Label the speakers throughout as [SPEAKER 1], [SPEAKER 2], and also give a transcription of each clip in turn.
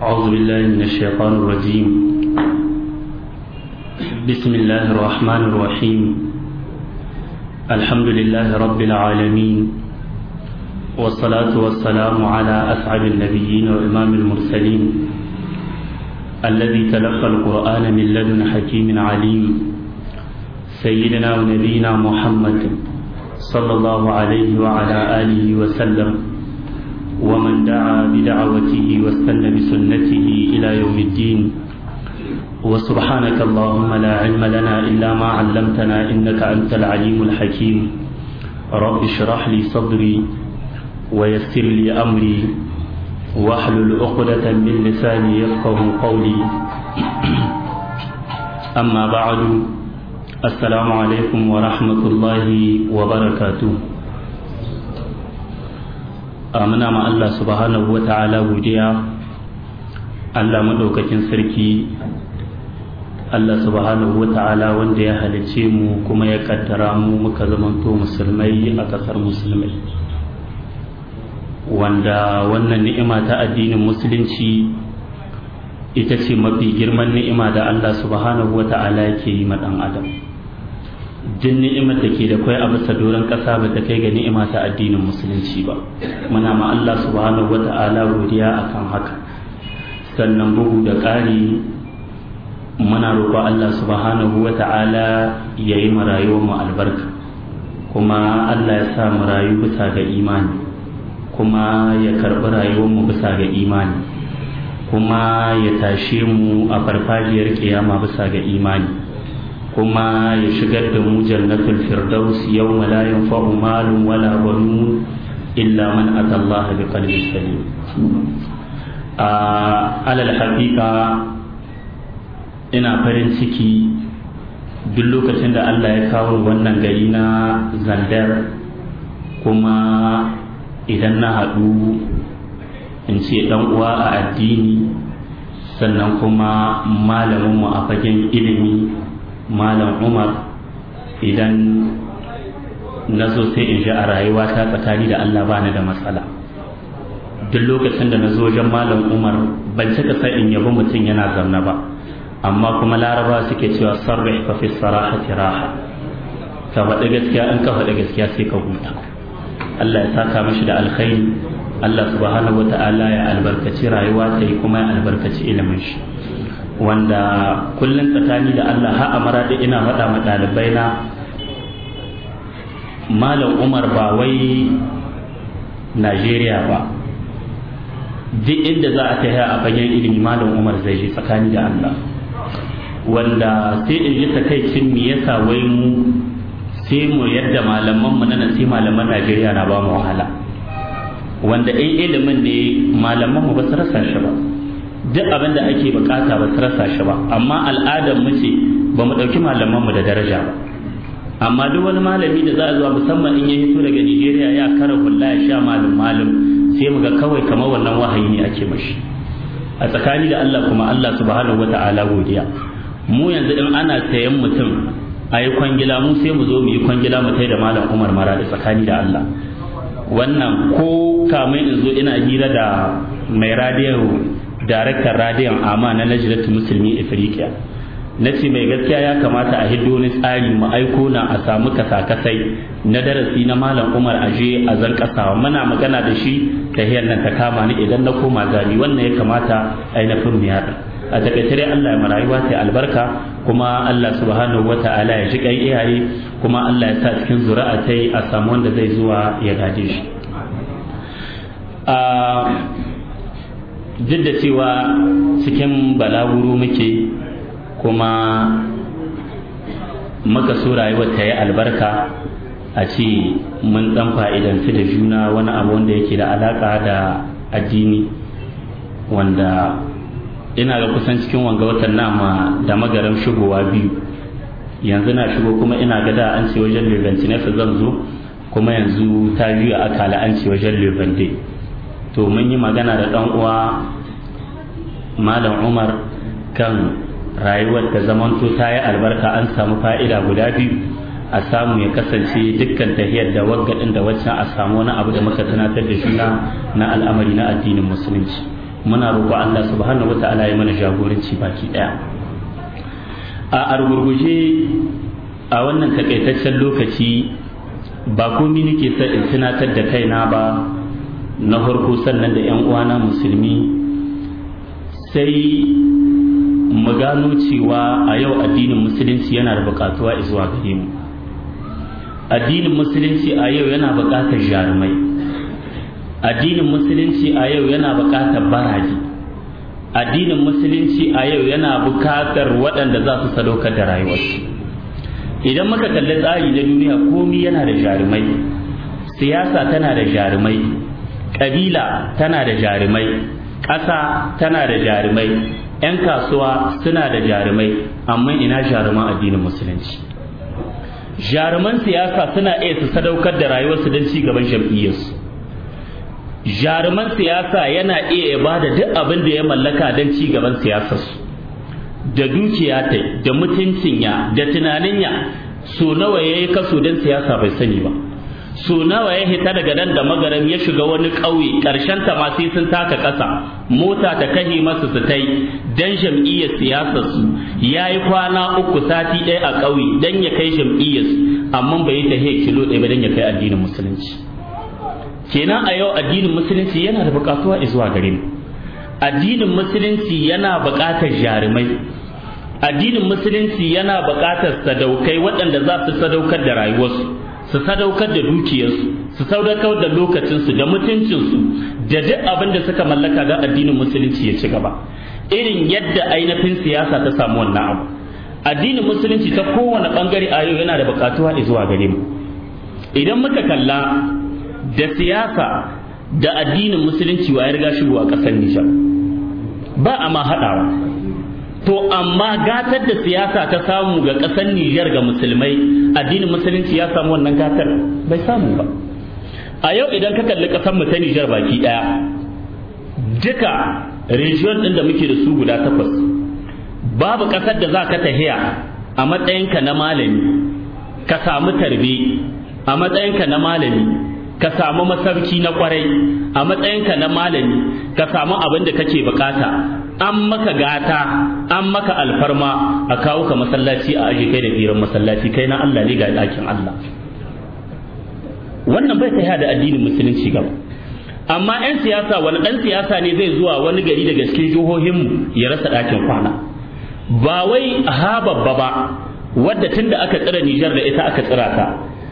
[SPEAKER 1] أعوذ بالله من الشيطان الرجيم بسم الله الرحمن الرحيم الحمد لله رب العالمين والصلاة والسلام على أسعد النبيين وإمام المرسلين الذي تلقى القرآن من لدن حكيم عليم سيدنا ونبينا محمد صلى الله عليه وعلى آله وسلم ومن دعا بدعوته واستنى بسنته إلى يوم الدين وسبحانك اللهم لا علم لنا إلا ما علمتنا إنك أنت العليم الحكيم رب اشرح لي صدري ويسر لي أمري واحلل عقدة من لساني يفقه قولي أما بعد السلام عليكم ورحمة الله وبركاته muna ma Allah subhanahu wa ta'ala godiya Allah maɗaukakin sarki Allah subhanahu wa ta'ala wanda ya halice mu kuma ya kaddara mu muka zamanto musulmai a ƙasar musulmai wanda wannan ni'ima ta addinin musulunci ita ce mafi girman ni'ima da Allah subhanahu wa ta'ala yake yi ma ɗan adam jin ni'imar da ke da kwai a bisa doron ƙasa ba ta kai ga ni'ima ta addinin musulunci ba muna ma Allah subhanahu wa ta'ala godiya akan haka sannan bugu da ƙari muna roƙo Allah subhanahu wa ta'ala ya yi rayuwar mu albarka kuma Allah ya sa mu rayu bisa ga imani kuma ya karɓi rayuwar mu bisa ga imani kuma ya tashe mu a farfajiyar kiyama bisa ga imani kuma ya shigar da mu jannatul firdaus yawma la yanfa'u malun wala banun illa man ata Allah bi qalbin salim a alal haqiqa ina farin ciki duk lokacin da Allah ya kawo wannan gari na zandar kuma idan na haɗu in ce ɗan uwa a addini sannan kuma malaminmu a fagen ilimi malam umar idan na zo sai in ji a rayuwa ta tsakani da allah bani da matsala duk lokacin da na zo wajen malam umar ban cika sai in yabi mutum yana zamna ba amma kuma laraba suke cewa sarrih fa fi sarahati raha ka faɗi gaskiya in ka faɗi gaskiya sai ka huta allah ya saka mashi da alkhairi allah subhanahu wa ta'ala ya albarkaci rayuwa ta yi kuma ya albarkaci ilimin shi wanda kullum tsakani da Allah ha amara da ina faɗa ma ɗalibai na malam umar ba wai Najeriya ba duk inda za a tafiya a fagen ilimi malam umar zai je tsakani da Allah wanda sai in ji takaicin me yasa wai mu sai mu yadda malaman mu nan sai malaman Najeriya na ba mu wahala wanda in ilimin ne malaman mu ba su rasa shi ba duk abin da ake bukata ba su rasa shi ba amma al'adar mu ce ba mu ɗauki malamanmu da daraja ba amma duk wani malami da za a zuwa musamman in ya hito daga nigeria ya kara hulla ya sha malum malum sai mu ga kawai kamar wannan wahayi ne ake mashi a tsakani da allah kuma allah subhanahu wa ta'ala godiya mu yanzu in ana sayan mutum a yi kwangila mu sai mu zo mu yi kwangila mu tai da malam umar mara da tsakani da allah wannan ko kamar in zo ina hira da mai radiyo daraktan radiyon amma na najilatu musulmi afirka na ce mai gaskiya ya kamata a hiddo wani tsari mu aiko na a samu kasakasai na darasi na malam umar aje a zan kasawa muna magana da shi ta hiyar nan ta kama ni idan na koma gani wannan ya kamata ainihin mu yaɗa a takaice dai Allah ya marayuwa ta albarka kuma Allah subhanahu wa ta'ala ya ji kan iyaye kuma Allah ya sa cikin zuri'a ta a samu wanda zai zuwa ya gaje shi duk da cewa cikin balaguro muke kuma muka so rayuwar ta yi albarka a ce mun dan fa'idanci da juna wani abu wanda yake da alaka da addini wanda ina ga kusan cikin wanga watan nama da magaran shigowa biyu yanzu na shigo kuma ina ga da an ce wajen levantinef zan zo kuma yanzu ta biyu a akala an ce wajen levante to mun yi magana da ɗan uwa malam umar kan rayuwar da zamanto ta yi albarka an samu fa'ida guda biyu a samu ya kasance dukkan tahiyar da waggadin da waccan a samu wani abu da muka tunatar da juna na al'amari na addinin musulunci muna roƙo Allah subhanahu wata'ala ya mana jagoranci baki daya a argurguje a wannan takaitaccen lokaci ba komi nake son in tunatar da kaina ba na farko sannan da 'yan uwana musulmi sai mu gano cewa a yau addinin musulunci yana da bukatuwa zuwa gare mu addinin musulunci a yau yana bukatar jarumai addinin musulunci a yau yana bukatar baraji addinin musulunci a yau yana bukatar waɗanda za su sadaukar da rayuwarsu idan muka kalli tsari na duniya komi yana da jarumai siyasa tana da jarumai ƙabila tana da jarumai ƙasa tana da jarumai 'yan kasuwa suna da jarumai amma ina jaruman addinin musulunci jaruman siyasa suna iya su sadaukar da rayuwarsu don ci gaban jam'iyyarsu jaruman siyasa yana iya ya bada duk abin da ya mallaka don ci gaban siyasarsu da dukiya ta da mutuncin ya da tunanin ya so nawa ya yi kaso don siyasa bai sani ba so nawa ya hita daga nan da magaram ya shiga wani ƙauye ƙarshen ta ma sai sun taka ƙasa mota ta kahe masu su tai dan jam'iyyar siyasar su ya yi kwana uku sati ɗaya a ƙauye dan ya kai jam'iyyar amma bai yi tahe kilo ɗaya ba dan ya kai addinin musulunci kenan a yau addinin musulunci yana da buƙatuwa zuwa gare mu addinin musulunci yana buƙatar jarumai addinin musulunci yana buƙatar sadaukai waɗanda za su sadaukar da rayuwarsu su sadaukar da dukiyarsu su sadaukar da lokacinsu da mutuncinsu da duk abin da suka mallaka ga addinin musulunci ya ci gaba irin yadda ainihin siyasa ta samu wannan abu addinin musulunci ta kowane bangare a yau yana da bukatuwa zuwa gare mu idan muka kalla da siyasa da addinin musulunci wa ya riga shigo a ƙasar Nijar ba a ma haɗawa to amma gatar da siyasa ta samu ga ƙasar Nijar ga musulmai addinin musulunci ya samu wannan gatar bai samu ba a yau idan ka kalli ƙasar mu ta Nijar baki ɗaya duka region ɗin da muke da su guda takwas babu ƙasar da za ka tahiya a matsayinka na malami ka samu tarbe a matsayinka na malami ka samu masarki na kwarai a matsayinka na malami ka samu abin da kake bukata an maka gata an maka alfarma a kawo ka masallaci a aje kai da firan masallaci kai na Allah ne ga ɗakin Allah wannan bai taya da addinin musulunci gaba amma 'yan siyasa wani ɗan siyasa ne zai zuwa wani gari daga cikin jihohinmu ya rasa ɗakin kwana ba wai ha babba ba wadda tun da aka tsira Nijar da ita aka tsira ta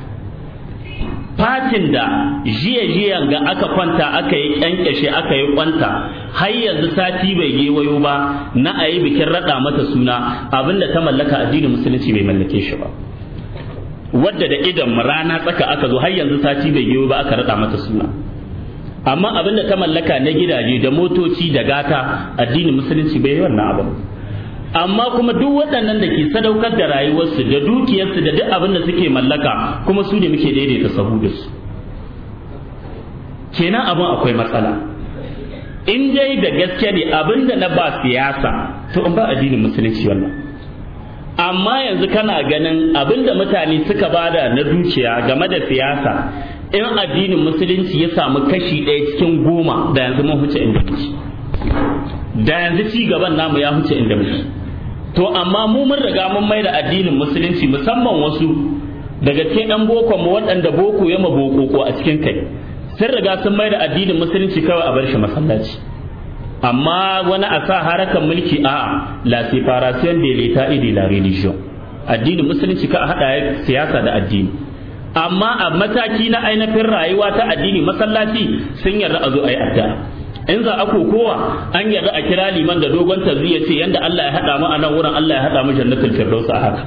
[SPEAKER 1] fatin da jiya jiyan ga aka kwanta aka yi kyankyashe aka yi kwanta har yanzu sati bai gewayo ba na a yi bikin raɗa mata suna abinda ta mallaka addinin musulunci bai mallake shi ba wadda da idan rana tsaka aka zo har yanzu sati bai gewayo ba aka raɗa mata suna amma abinda ta mallaka na gidaje da motoci da gata addinin musulunci bai yi wannan abin amma kuma duk waɗannan da ke sadaukar da rayuwarsu da dukiyarsu da duk abin da suke mallaka kuma su ne muke daidaita sahu da su kenan abin akwai matsala in dai da gaske ne abin da na ba siyasa to in ba addinin musulunci wannan amma yanzu kana ganin abin da mutane suka bada na dukiya game da siyasa in addinin musulunci ya samu kashi ɗaya cikin goma da yanzu mun huce inda muke da yanzu ci gaban namu ya huce inda muke to amma mu mun riga mun mai da addinin musulunci musamman wasu daga cikin ɗan boko mu waɗanda boko ya maboko a cikin kai sun riga sun mai da addinin musulunci kawai a bar shi masallaci amma wani a sa harakan mulki a la séparation de l'état et de la religion addinin musulunci ka haɗa siyasa da addini amma a mataki na ainihin rayuwa ta addini masallaci sun yarda a zo a yi addu'a in za a kokowa an yarda a kira liman da dogon tazriya ce yanda Allah ya haɗa mu a nan wurin Allah ya haɗa mu jannatul firdaus a haka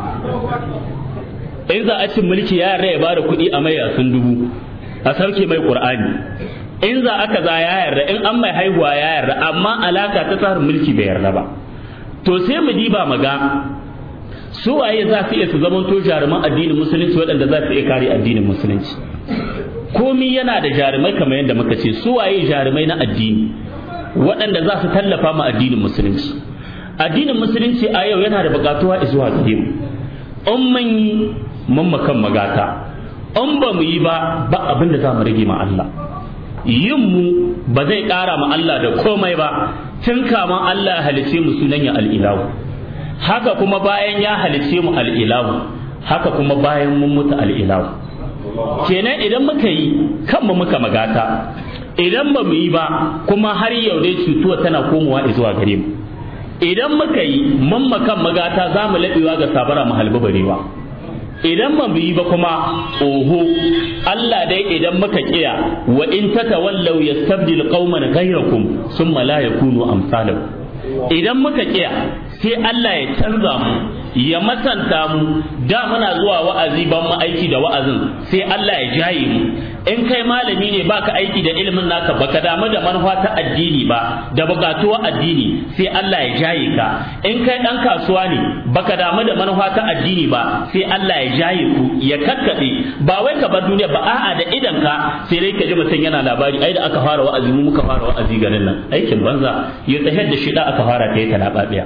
[SPEAKER 1] in za a cin mulki ya yarda ya bada kuɗi a mai sun dubu a sauke mai qur'ani in za aka za ya yarda in an mai haihuwa ya yarda amma alaka ta tsarin mulki bai yarda ba to sai mu diba maga su waye za su iya su zamanto jaruman addinin musulunci waɗanda za su iya kare addinin musulunci komi yana da jarumai kamar yadda muka ce su waye jarumai na addini waɗanda za su tallafa ma addinin musulunci addinin musulunci a yau yana da buƙatuwa zuwa gare mu in mun yi mun makan magata in ba mu yi ba ba abin da za mu rage ma Allah yin mu ba zai ƙara ma Allah da komai ba tun kaman Allah ya halice mu sunan ya al'ilahu haka kuma bayan ya halice mu al'ilahu haka kuma bayan mun mutu al'ilahu kenan idan muka yi kanmu muka magata idan ba mu yi ba kuma har yau dai cutuwa tana komowa zuwa gare mu idan muka yi mun makan magata za mu laɓewa ga sabara mu halbi barewa idan ba mu yi ba kuma oho Allah dai idan muka kiya wa in tatawallaw yastabdil qauman ghayrakum summa la yakunu amsalakum idan muka kiya sai Allah ya canza mu ya masanta mu da muna zuwa wa'azi ban mu aiki da wa'azin sai Allah ya jaye mu in kai malami ne baka aiki da ilimin naka baka damu da manufa ta addini ba da bukatuwa addini sai Allah ya jaye ka in kai dan kasuwa ne baka damu da manufa ta addini ba sai Allah ya jaye ku ya kakkade ba wai ka bar duniya ba a'a da idan ka sai dai ka ji mutum yana labari ai da aka fara wa'azi mu muka fara wa'azi garin nan aikin banza ya tsahar da shida aka fara ta yi talababiya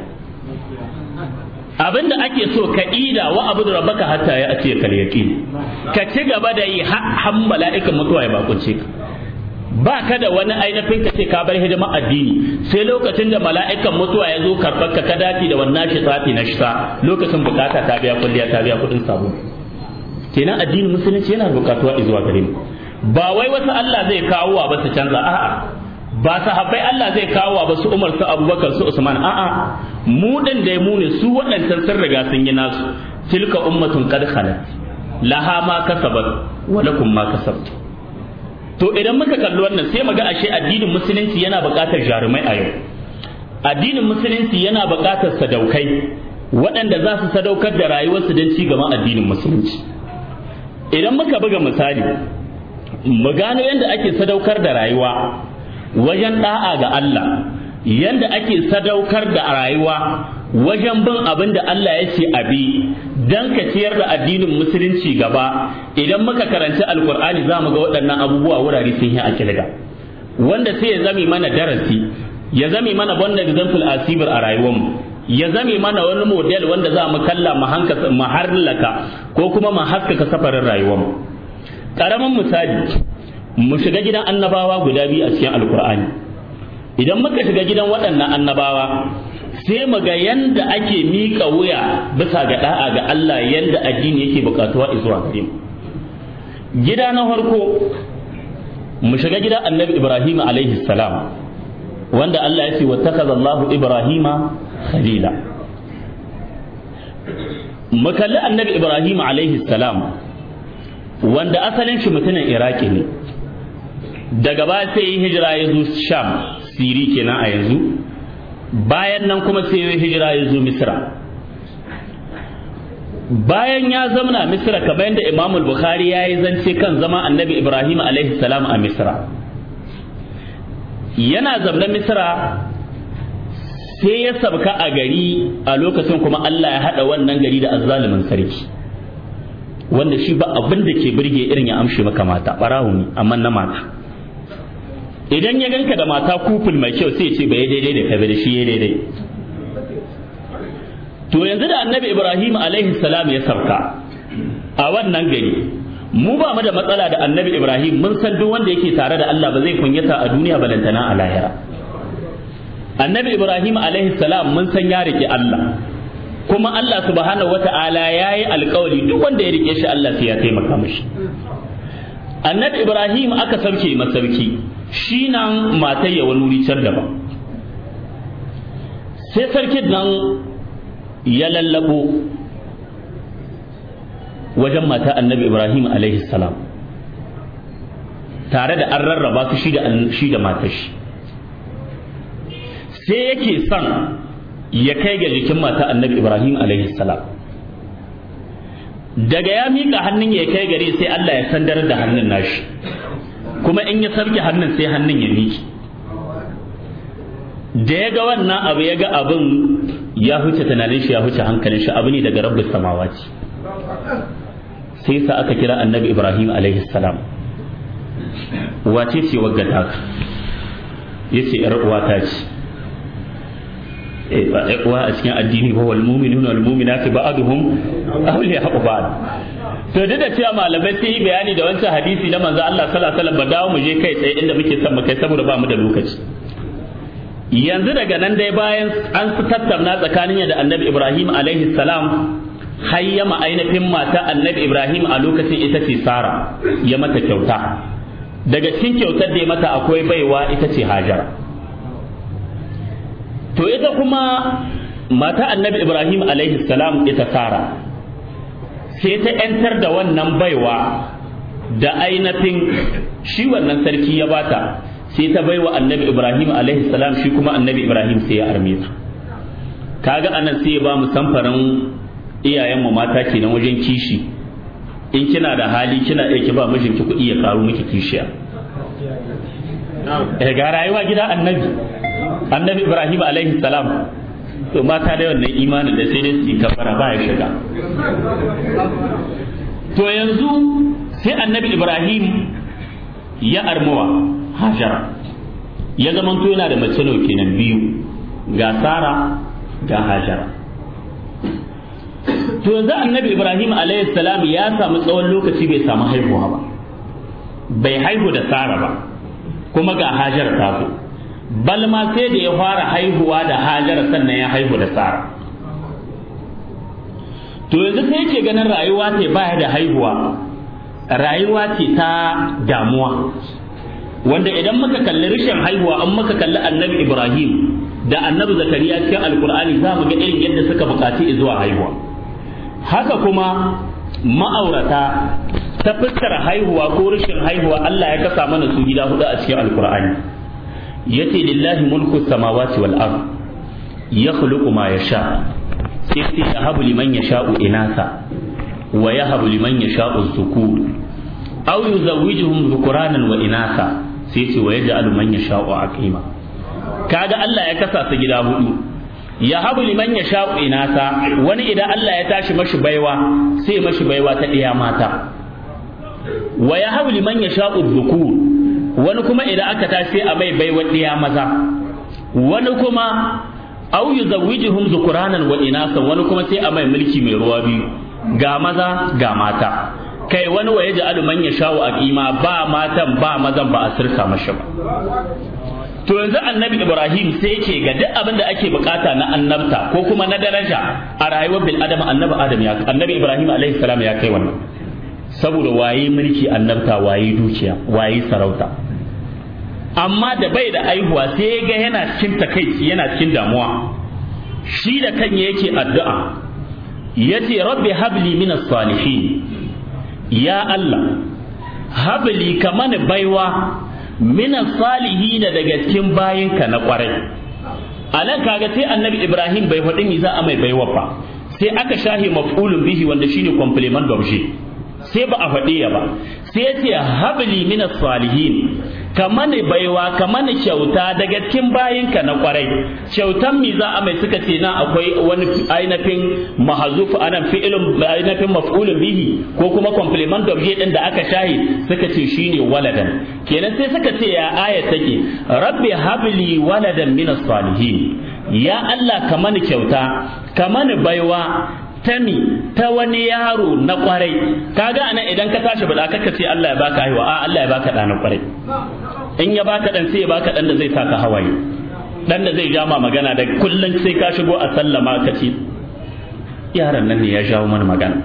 [SPEAKER 1] abinda ake so ka ida wa abu da rabbaka hatta ya atiya kal yaqin ka ci gaba da yi har mala'ikan mutuwa ya bakunce ka ba ka da wani ainihin ka ce ka bar hidimar addini sai lokacin da mala'ikan mutuwa ya zo karɓar ka ka dace da wannan shi tsafi na shisa lokacin bukata ta biya kulliya ta biya kuɗin sabo kenan addinin musulunci yana bukatuwa zuwa gare mu ba wai wasu Allah zai kawo wa ba su canza a'a ba sahabbai Allah zai kawo ba su Umar su Abubakar su Usman a'a mu din da mu ne su waɗancan sun riga sun yi nasu tilka ummatun qad khalat laha ma kasabat wa lakum ma kasabtum to idan muka kalli wannan sai muga ashe addinin musulunci yana buƙatar jarumai a yau addinin musulunci yana buƙatar sadaukai waɗanda za su sadaukar da rayuwarsu don ci gaban addinin musulunci idan muka buga misali mu gano yadda ake sadaukar da rayuwa wajen da'a ga Allah yanda ake sadaukar da rayuwa wajen bin abin da Allah ya ce abi dan ka ciyar da addinin musulunci gaba idan muka karanci alkur'ani za mu ga waɗannan abubuwa wurare sun yi a kilga wanda sai ya zame mana darasi ya zame mana wanda example asibir a rayuwarmu ya zame mana wani model wanda za mu kalla mu harlaka ko kuma mu haskaka safarin rayuwarmu ƙaramin misali mu shiga gidan annabawa guda biyu a cikin alkur'ani idan muka shiga gidan waɗannan annabawa sai mu ga yanda ake miƙa wuya bisa ga da'a ga Allah yanda addini yake buƙatuwa zuwa gare mu gida na farko mu shiga gidan annabi Ibrahim alaihi salam wanda Allah ya ce wattakaza Allahu Ibrahima khalila mu kalli annabi Ibrahim alaihi salam wanda asalin shi mutumin Iraki ne daga ba sai yi hijira ya zo sham siri kenan a yanzu bayan nan kuma sai yi hijira ya zo misra bayan ya zamana misra kamar yadda imam bukhari ya yi zance kan zama annabi ibrahim alaihi salam a misra yana zamna misra sai ya sabka a gari a lokacin kuma allah ya haɗa wannan gari da azzalumin sarki wanda shi ba abin da ke birge irin ya amshe maka mata ɓarawo ne amma na mata idan ya ganka da mata kuful mai kyau sai ce bai daidai da kai da shi ya daidai to yanzu da annabi ibrahim alaihi salam ya sauka a wannan gari mu ba mu da matsala da annabi ibrahim mun san duk wanda yake tare da allah ba zai kunyata a duniya balantana a lahira annabi ibrahim alaihi salam mun san ya rike allah kuma allah subhanahu wata'ala ya yi alkawari duk wanda ya rike shi allah sai ya taimaka mishi annabi ibrahim aka sauke masauki shi nan matar ya wani wuri can daban sai sarkin nan ya lallabo wajen mata annabi ibrahim alaihi salam tare da an rarraba su shi da matar shi sai yake son ya kai ga jikin mata annabi ibrahim alaihi salam daga ya miƙa hannun ya kai gare sai allah ya sandar da hannun nashi kuma in ya sarki hannun sai hannun ya miki da ya ga wannan abu ya ga abin ya huce tunanin shi ya huce hankalin shi abu ne daga rabbis samawati sai sa aka kira annabi ibrahim alaihi salam wace ce wagga ta ya ce yar uwata ce ba uwa a cikin addini ba wal mu'minuna wal mu'minatu ba'duhum awliya'u ba'd to duk da cewa malamai sun yi bayani da wancan hadisi na manzo Allah sallallahu alaihi wasallam ba dawo mu je kai tsaye inda muke son mu kai saboda ba mu da lokaci yanzu daga nan dai bayan an su tattauna tsakanin da annabi Ibrahim alaihi salam hayyama ainihin mata annabi Ibrahim a lokacin ita ce Sara ya mata kyauta daga cikin kyautar da ya mata akwai baiwa ita ce Hajara to ita kuma mata annabi Ibrahim alaihi salam ita Sara sai ta ‘yantar da wannan baiwa da ainihin shi wannan sarki ya bata sai ta baiwa annabi ibrahim alaihi salam shi kuma annabi ibrahim sai ya arme ta kaga anan sai ya ba mu samfarin iyayenmu mata kenan wajen kishi in kina da hali kina iya ki ba mijinki kuɗi ya karu miki kishiya eh ga rayuwa gida annabi annabi ibrahim alaihi salam to mata da wannan imanin da sai dai su yi kafara ba ya shiga to yanzu sai annabi ibrahim ya armuwa hajara ya zamanto yana da mace nau kenan biyu ga sara ga hajara to yanzu annabi ibrahim salam ya samu tsawon lokaci bai samu haihuwa ba bai haihu da sara ba kuma ga hajara ta zo bal ma sai da ya fara haihuwa da hajara sannan ya haihu da sara to yanzu sai yake ganin rayuwa ce baya da haihuwa rayuwa ce ta damuwa wanda idan muka kalli rashin haihuwa an muka kalli annabi ibrahim da annabi zakariya cikin alkur'ani za mu ga irin yadda suka buƙaci zuwa haihuwa haka kuma ma'aurata ta fuskar haihuwa ko rashin haihuwa allah ya kasa mana su gida hudu a cikin alkur'ani yace lillahi mulku samawati wal ard yakhluqu ma yasha sai sai yahabu liman yasha'u inasa wa yahabu liman yasha'u dhukur aw yuzawwijuhum dhukuranan wa inasa sai ce wa yaj'alu man yasha'u aqima kaga Allah ya kasa su gida hudu yahabu liman yasha'u inasa wani idan Allah ya tashi mashi baiwa sai mashi baiwa ta ɗiya mata wa yahabu liman yasha'u dhukur wani kuma idan aka tashi a mai baiwa ɗiya maza wani kuma au yuzawwijuhum zukuranan wa inasa wani kuma sai a mai mulki mai ruwa biyu ga maza ga mata kai wani wa yaj'alu man yasha'u aqima ba matan ba mazan ba a sirka mashi ba to yanzu annabi ibrahim sai yake ga duk abin da ake bukata na annabta ko kuma na daraja a rayuwar bil adam annabi adam ya annabi ibrahim alaihi salam ya kai wannan saboda waye mulki annabta waye dukiya waye sarauta amma da bai da aihuwa sai ga yana cikin takaici yana cikin damuwa shi da kan yake addu'a yace rabbi habli min salihin ya Allah habli kaman baiwa min salihin daga cikin bayinka na kwarai alan kaga sai annabi ibrahim bai faɗi ni za a mai baiwa ba sai aka shahi maf'ulun bihi wanda shine complement d'objet sai ba a faɗi ya ba sai ya ce habli min salihin ka mani baiwa ka mani kyauta daga cikin bayinka na kwarai kyautan mi za a mai suka ce na akwai wani ainihin mahazuf anan fi'ilun ainihin maf'ulun bihi ko kuma complement d'objet din da aka shahi suka ce shine waladan kenan sai suka ce ya aya take rabbi habli waladan min salihin ya Allah ka mani kyauta ka mani baiwa tami ta wani yaro na kwarai kaga anan idan ka tashi bada kaka ce Allah ya baka haihuwa a Allah ya baka ɗa na kwarai in ya baka dan sai ya baka dan da zai saka hawaye dan da zai jama magana da kullun sai ka shigo a sallama ka ce yaron nan ne ya jawo mana magana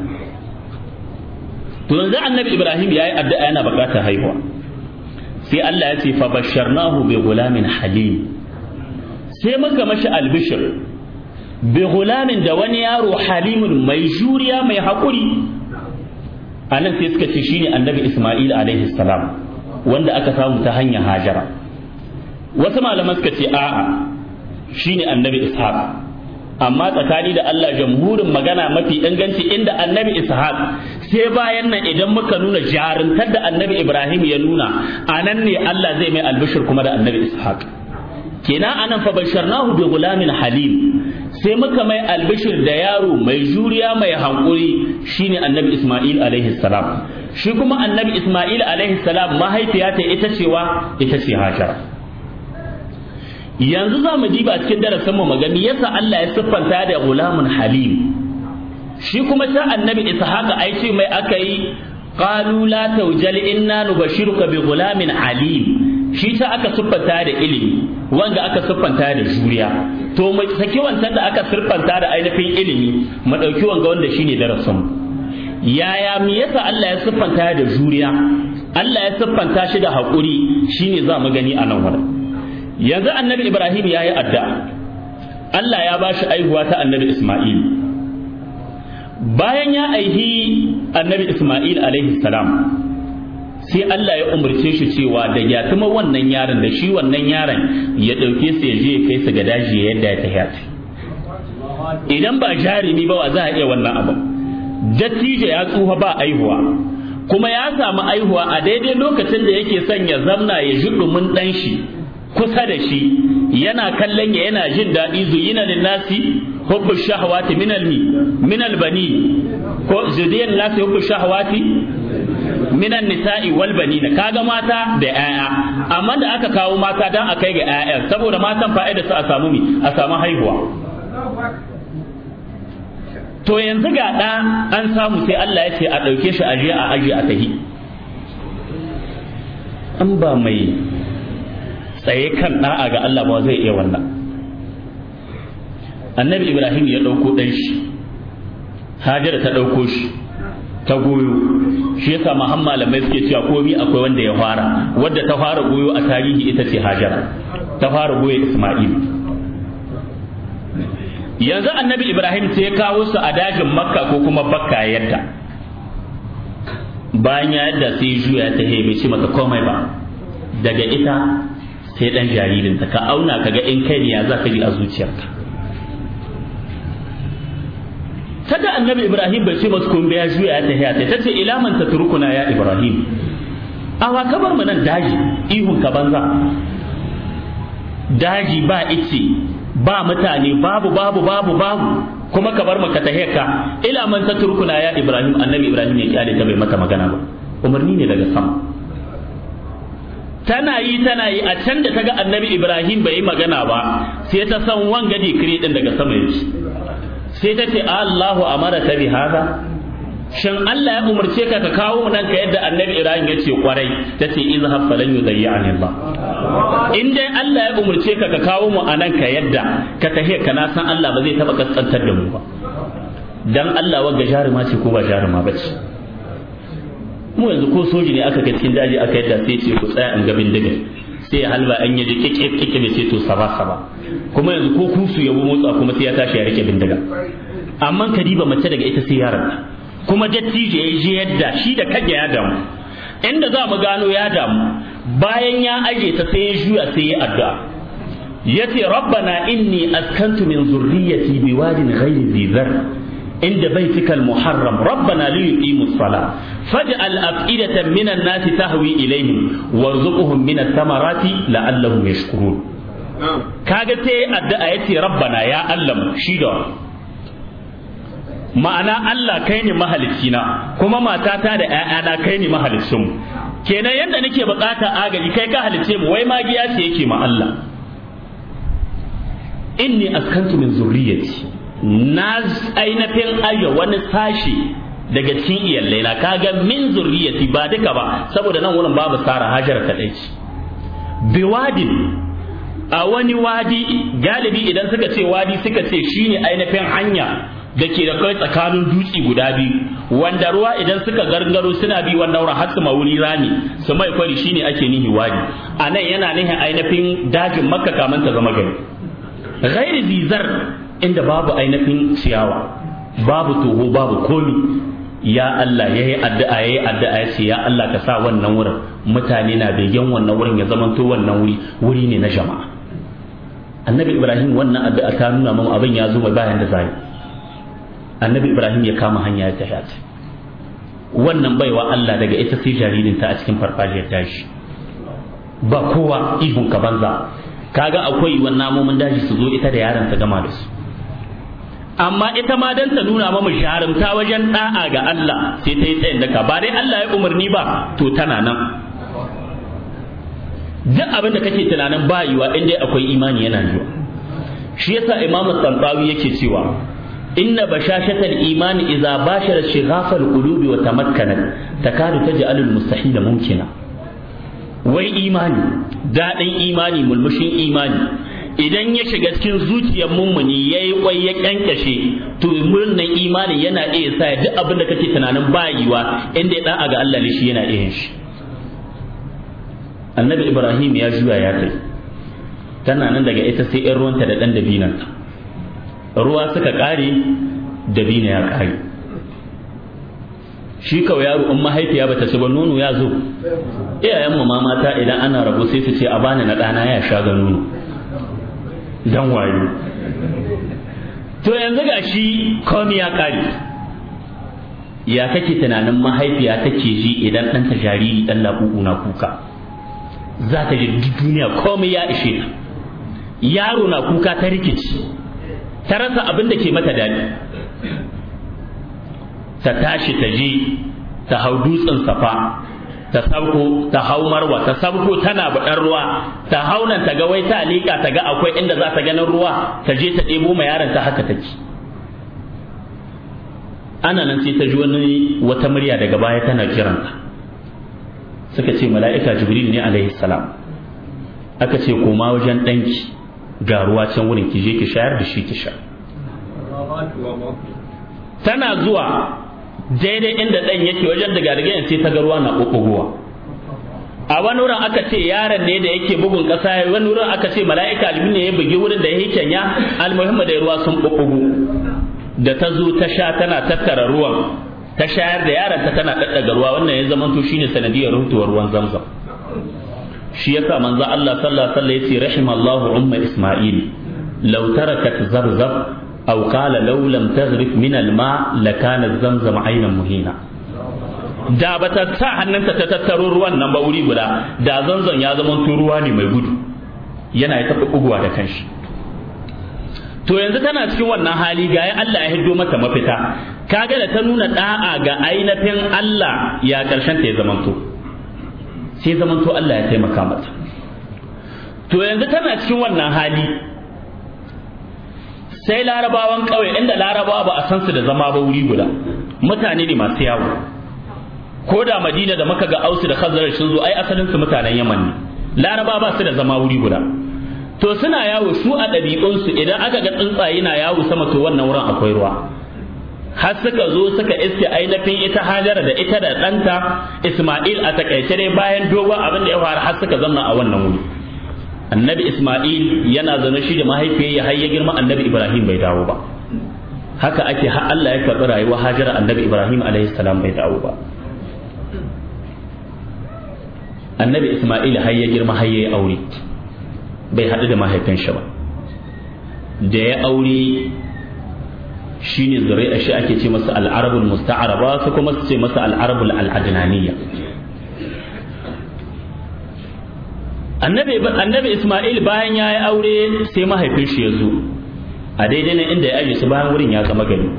[SPEAKER 1] to yanzu annabi Ibrahim yayi addu'a yana bukatar haihuwa sai Allah ya ce fa basharnahu bi gulamin halim sai muka mashi albishir bi gulamin da wani yaro halimun mai juriya mai haƙuri a nan sai suka ce shine annabi isma'il alaihi salam wanda aka samu ta hanyar hajara wasu malaman suka ce a'a shine annabi ishaq amma tsakani da Allah jamhurin magana mafi inganci inda annabi ishaq sai bayan nan idan muka nuna jarumtar da annabi ibrahim ya nuna a nan ne Allah zai mai albishir kuma da annabi ishaq kenan anan fa basharnahu bi gulamin halim sai muka mai albishir da yaro mai juriya mai hankuri shine annabi Ismail alaihi salam shi kuma annabi Ismail alaihi salam mahaifiya ta ita cewa ita ce Hajara yanzu za mu diba cikin darasin mu magani yasa Allah ya siffanta da gulamun halim shi kuma ta annabi ishaqa ai ce mai aka yi qalu la tawjal inna nubashiruka bi gulamin alim shi ta aka siffanta da ilimi wanda aka siffanta da juriya to mu saki wancan da aka siffanta da ainihin ilimi mu dauki wanga wanda shine darasin mu yaya me yasa Allah ya siffanta da juriya Allah ya siffanta shi da haƙuri shine za mu gani a nan wurin yanzu annabi Ibrahim ya yi addu'a Allah ya ba shi aihuwa ta annabi Ismail bayan ya aihi annabi Ismail alaihi salam sai Allah ya umarce shi cewa da ya tuma wannan yaron da shi wannan yaron ya ɗauke su ya je ya kai su ga daji yadda ya tafi idan ba jarumi ba wa za a iya wannan abu dattijo ya tsufa ba aihuwa kuma ya samu aihuwa a daidai lokacin da yake son ya zamna ya ji ɗumin ɗan shi kusa da shi yana kallon ya yana jin daɗi zuyina lin nasi hubbu shahawati min al min al bani ko zudiyan nasi hubbu shahawati min an nisa'i wal banina kaga mata da 'ya'ya amma da aka kawo mata dan a kai ga 'ya'ya saboda matan fa'ida su a samu mi a samu haihuwa to yanzu ga ɗa an samu sai Allah ya ce a ɗauke shi a a aji a tahi an ba mai tsaye kan ɗa'a ga Allah ba zai iya wannan annabi ibrahim ya ɗauko ɗan shi hajara ta ɗauko shi ta goyo shi yasa mahan malamai suke cewa komi akwai wanda ya fara wadda ta fara goyo a tarihi ita ce hajara ta fara goyo isma'il yanzu annabi ibrahim sai ya kawo su a dajin makka ko kuma bakka yadda bayan ya yadda sai juya ta he bai ce maka komai ba daga ita sai dan jaririnta ka auna kaga in kai ne ya za ka ji a zuciyarka tada annabi ibrahim bai ce masu kun ya juya ta he ta ce ila man tatrukuna ya ibrahim awa kabar mu nan daji ihun ka banza daji ba ice ba mutane babu babu babu babu kuma ka bar maka tahiyarka ila man tatrukuna ya ibrahim annabi ibrahim ya kyale ta bai mata magana ba umarni ne daga sama tana yi tana yi a can da ta ga annabi ibrahim bai yi magana ba sai ta san wanga dikiri din daga sama yake sai ta ce allahu amara ta bi hada shin Allah ya umarce ka ka kawo nan ka yadda annabi ibrahim ya ce kwarai ta ce izhab falan yudayyani allah in dai Allah ya umurce ka ka kawo mu a nan ka yadda ka tahe ka na san Allah ba zai taba kaskantar da mu ba dan Allah wagga jaruma ce ko ba jaruma ba ce mu yanzu ko soji ne aka ga cikin daji aka yadda sai ce ku tsaya in ga bindiga sai ya halba an yaji kike kike bai ce to saba saba kuma yanzu ko kusu ya bu motsa kuma sai ya tashi ya rike bindiga amma kadiba mace daga ita sai yaron kuma dattijo ya je yadda shi da kage ya damu inda za mu gano ya damu bayan ya aje ta sai ya juya sai ya addu'a yace rabbana inni askantu min zurriyyati biwadin ghayri dhi dhar inda baitika almuharram rabbana li yuqimu as-salah faj'al af'idatan min an-nasi tahwi ilayhim warzuqhum min ath-thamarati la'allahum yashkurun kaga sai addu'a yace rabbana ya Allah shi da ma'ana Allah kai ne mahalicina kuma matata da ‘ya'yana kai ne mahalicinmu kenan yadda nake bukata agaji kai ka halice mu wai magiya ce yake ma Allah inni askantu min zurriyati na ainihin aje wani sashi daga cikin iyalai na kaga min zurriyati ba duka ba saboda nan wurin babu sara hajar kadai ce biwadin a wani wadi galibi idan suka ce wadi suka ce shine ainihin hanya da ke da kai tsakanin dutse guda biyu wanda ruwa idan suka gargaro suna bi wannan wurin har su mawuri rami su mai kwari shine ake nihi wadi a nan yana nihin ainihin dajin makka kaman ta zama gari ghairi zizar inda babu ainihin ciyawa babu toho babu komi ya Allah ya yi addu'a ya yi addu'a ya ce ya Allah ka sa wannan wurin mutane na begen wannan wurin ya zamanto wannan wuri wuri ne na jama'a annabi ibrahim wannan addu'a ta nuna mun abin ya zo mai bayan da zai annabi ibrahim ya kama hanya ya tafi wannan baiwa Allah daga ita sai jaririnta a cikin farfajiyar tashi ba kowa ihun ka banza kaga akwai wannan namomin daji su zo ita da yaron ta gama da su amma ita ma dan ta nuna mamu jarumta wajen da'a ga Allah sai ta yi tsayin daka ba dai Allah ya umarni ba to tana nan duk abin da kake tunanin ba yiwa in dai akwai imani yana yiwa shi yasa imam tsantawi yake cewa inna bashashatal imani idza bashara shighafal qulubi wa tamakkanat takadu taj'alul mustahila mumkina wai imani daɗin imani mulmushin imani idan ya shiga cikin zuciyar mummuni ya yi kwai ya kyankashe to murnan imani yana iya sa duk abin da kake tunanin bayiwa inda ya da'a ga Allah ne shi yana iya shi annabi ibrahim ya juya ya kai tana nan daga ita sai yan ruwanta da ɗan dabinanta ruwa suka ƙare dabina ya ƙare shi kawai yaro in mahaifiya bata ci ba nono ya zo iyayen mu mata idan ana rabu sai su ce a bani na ɗana ya sha ga nono dan wayo to yanzu ga shi komi ya kare ya kake tunanin mahaifiya take ji idan ɗanta jariri ɗan laɓuɓu na kuka za ta ji duniya komai ya ishe ta yaro na kuka ta rikici ta rasa abin da ke mata daɗi ta tashi ta je ta hau dutsen safa ta sauko ta hau marwa ta sauko tana baɗar ruwa ta hau nan ta ga wai ta liƙa ta ga akwai inda za ta ganin ruwa ta je ta ɗebo ma yaron ta haka take ana nan sai ta ji wani wata murya daga baya tana kiranta suka ce mala'ika jibril ne alaihi salam aka ce koma wajen ɗanki ga ruwa can wurin ki je ki shayar da shi ki sha tana zuwa daidai inda ɗan yake wajen daga daga sai ta ga ruwa na ɓuɓɓugowa a wani wurin aka ce yaron ne da yake bugun ƙasa wani wurin aka ce mala'ika alimin ne ya bugi wurin da ya yi kenya almuhimma da ruwa sun ɓuɓɓugu da ta zo ta sha tana tattara ruwan ta shayar da yaron ta tana ɗaɗɗaga ruwa wannan ya zama to shine sanadiyar rutuwar ruwan zamzam shi yasa manzo Allah sallallahu alaihi wasallam yace rahimallahu umma isma'il law tarakat zarzab aw qala law lam taghrif min al-ma lakana zamzam aynan muhina da bata sa hannunta ta tattaro ruwan nan ba wuri guda da zanzan ya zama ruwa ne mai gudu yana ya taɓa buguwa da kanshi to yanzu tana cikin wannan hali ga ya Allah ya hiddo mata mafita kaga da ta nuna da'a ga ainihin Allah ya karshen ta ya zamanto sai zamanto Allah ya taimaka mata to yanzu tana cikin wannan hali sai larabawan ƙauye inda larabawa ba a san su da zama ba wuri guda mutane ne masu yawo ko da madina da maka ga ausu da khazraj sun zo ai asalin su mutanen yaman ne laraba ba su da zama wuri guda to suna yawo su a ɗabi'unsu idan aka ga tsuntsaye na yawo sama to wannan wurin akwai ruwa har suka zo suka iske ainihin ita hajara da ita da ɗanta isma'il a takaice dai bayan dogon abin da ya faru har suka zanna a wannan wuri annabi isma'il yana zaune shi da mahaifiyar har ya girma annabi ibrahim bai dawo ba haka ake har Allah ya karɓi rayuwar hajara annabi ibrahim alaihi salam bai dawo ba annabi isma'il har ya girma har ya yi aure bai haɗu da mahaifin shi ba da ya aure shine zuri'a shi ake ce masa al'arabul musta'araba su kuma su ce masa al'arabul al'adnaniyya annabi annabi Isma'il bayan ya yi aure sai mahaifin shi ya zo a daidai nan inda ya aje su bayan wurin ya zama gari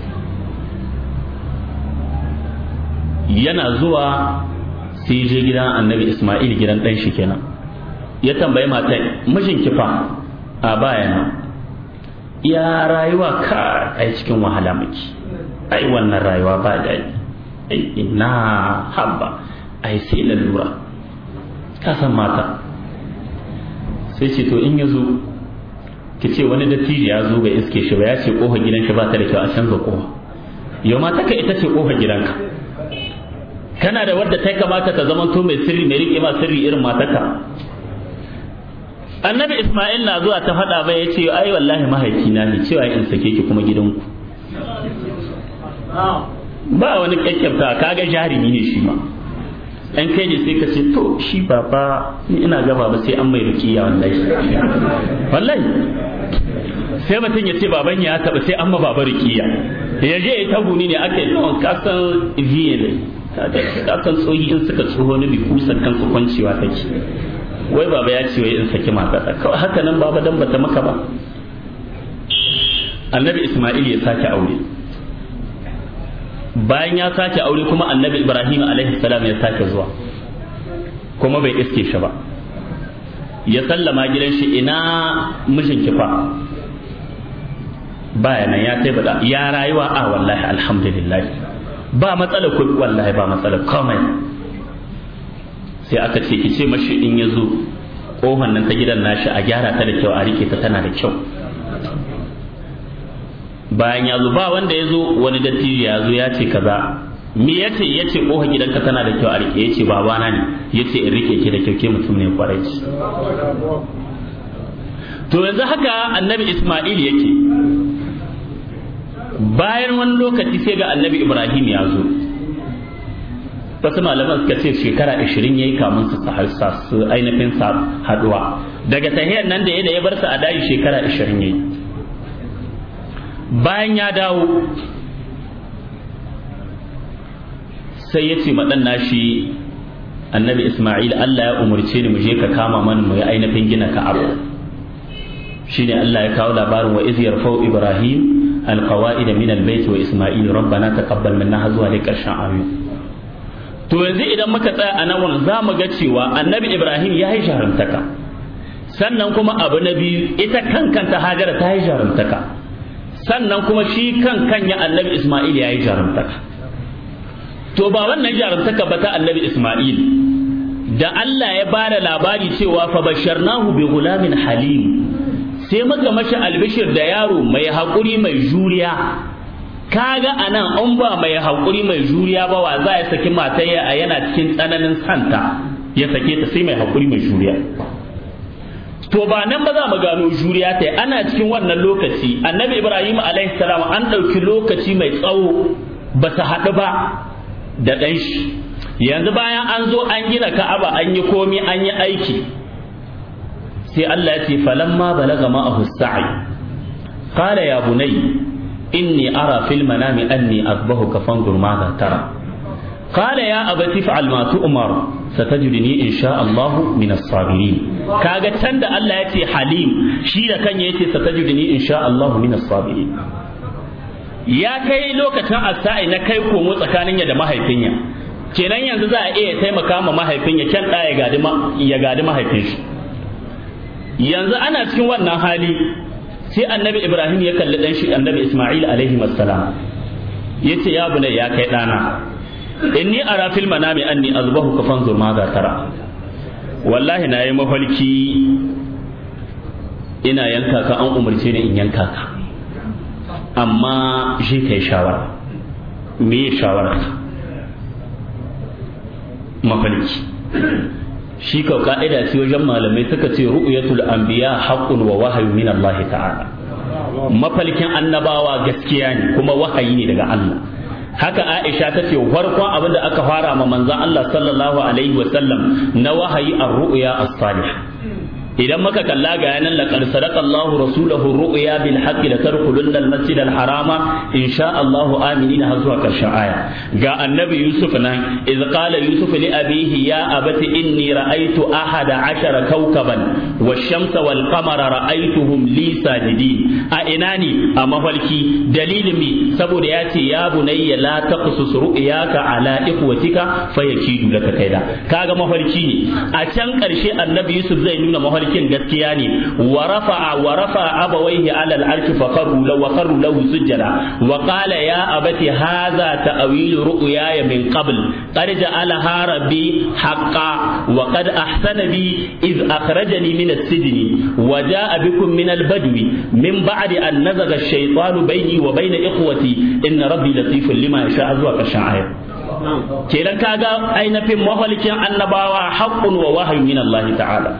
[SPEAKER 1] yana zuwa sai je gidan annabi Isma'il gidan ɗan shi kenan ya tambayi matan mijin kifa a bayana ya rayuwa ka ai cikin wahala muke ai wannan rayuwa ba daɗi ai ina habba ai sai lalura ka san mata sai ce to in ya zo ki ce wani dattijo ya zo ga iske shi ba ya ce kofar gidan shi ba ta da kyau a canza kofa yau mata ka ita ce kofar gidanka kana da wadda ta kamata ta zama to mai sirri mai riƙe ma sirri irin matarka annabi isma'il na zuwa ta faɗa bai ya ce ai wallahi mahaifina ne cewa in sake ki kuma gidanku ba wani kyakkyafta kaga jarumi ne shi ma ɗan kai ne sai ka ce to shi baba ni ina gaba ba sai an mai rukiya wallahi wallahi sai mutum ya ce baban ya taɓa sai an ma baba rukiya ya je ya tagu ne aka yi yawan kasan viye ne kasan tsohi in suka tsoho ni bi kusan kansu kwancewa take wai baba ya ce wai in saki matata kawai haka nan baba dan bata maka ba annabi isma'il ya sake aure bayan ya sake aure kuma annabi ibrahim alaihi salam ya sake zuwa kuma bai iske shi ba ya sallama gidan shi ina mijin kifa baya nan ya tai bada ya rayuwa a wallahi alhamdulillah ba matsala ku wallahi ba matsala komai sai aka ce ki ce mashi in ya zo kohon nan ta gidan nashi a gyara ta da kyau a rike ta tana da kyau bayan ya zo ba wanda ya zo wani dattijo ya zo ya ce kaza me ya ce ya ce kohon gidanka tana da kyau a rike ya ce babana ne ya ce in rike ki da kyau ke mutum ne kwarai to yanzu haka annabi isma'il yake bayan wani lokaci sai ga annabi ibrahim ya zo wasu malaman suka ce shekara 20 yayi kamun su su ainihin sa haduwa daga tahiyar nan da ya da ya bar su a daji shekara 20 yayi bayan ya dawo sai ya ce maɗan nashi annabi isma'il Allah ya umarce ni mu je ka kama mana mu yi ainihin gina ka'aba shine Allah ya kawo labarin wa iz yarfau ibrahim alqawaida min albayt wa isma'il rabbana taqabbal minna har zuwa dai karshen ayoyi to yanzu idan muka tsaya a nan za mu ga cewa annabi ibrahim ya yi jarumtaka sannan kuma abu na biyu ita kankanta hajara ta yi jarumtaka sannan kuma shi kan kanya annabi isma'il ya yi jarumtaka to ba wannan jarumtaka ba ta annabi isma'il da Allah ya ba da labari cewa fa basharnahu bi gulamin halim sai muka mashi albishir da yaro mai haƙuri mai juriya kaga anan an ba mai haƙuri mai juriya ba wa za ya saki matayya a yana cikin tsananin santa ya sake ta sai mai haƙuri mai juriya to ba nan ba za mu gano juriya ta ana cikin wannan lokaci annabi ibrahim alaihi salam an ɗauki lokaci mai tsawo ba su haɗu ba da ɗan shi yanzu bayan an zo an gina ka'aba an yi komi an yi aiki sai Allah ya ce falamma balaga ma'ahu sa'i qala ya bunay inni ara fil manami anni azbahuka fanzur ma tara qala ya abati fa'al ma tu'mar satajidni insha Allah min as-sabirin kaga can da Allah ya ce halim shi da kanya yace satajidni insha Allah min as-sabirin ya kai lokacin asai na kai komo tsakanin ya da mahaifinya kenan yanzu za a iya taimaka ma mahaifinya kyan da ya gadi ya gadi mahaifin shi yanzu ana cikin wannan hali sai annabi ibrahim ya kalli dan shi annabi isma'il alaihi wassalam yace ya bunai ya kai dana inni ara fil manami anni azbahu ka fanzur ma za tara wallahi na yi mafarki ina yanka ka an umarce ni in yanka ka amma shi kai shawara me shawara mafarki shi kau ka'ida ce wajen malamai suka ce ru'yatul anbiya haqqun wa wahyu min Allah ta'ala mafalkin annabawa gaskiya ne kuma wahayi ne daga Allah haka Aisha ta ce farkon abin da aka fara ma manzon Allah sallallahu alaihi wa sallam na wahayi ar-ru'ya as-salih idan muka kalla ga yanan laqad sadaqa Allahu rasulahu ru'ya bil haqqi la tadkhulunna al-masjid al-harama insha Allahu aminina har zuwa karshen aya ga annabi Yusuf nan iz qala Yusuf li abihi ya abati inni ra'aytu ahada ashara kawkaban wash-shamsa wal-qamara ra'aytuhum li sajidin a ina ne a mafalki dalilin mi saboda ya ce ya bunayya la taqsus ru'yaka ala ikhwatika fayakidu laka kaida kaga mafarki ne a can karshe annabi Yusuf zai nuna mafarki mafarkin gaskiya ne wa rafa'a wa rafa'a abawaihi ala al-arshi fa qarru law wa qarru lahu sujjada wa qala ya abati hadha ta'wil ru'yaya min qabl qad ja'alaha rabbi haqqan wa qad ahsana bi iz akhrajani min as-sijni wa ja'a bikum min al-badwi min ba'di an nazaga ash-shaytanu bayni wa bayna ikhwati inna rabbi latifun lima yasha zuwa ƙarshen ayat kenan kaga ainihin mahalkin annabawa haqqun wa wahyu min Allah ta'ala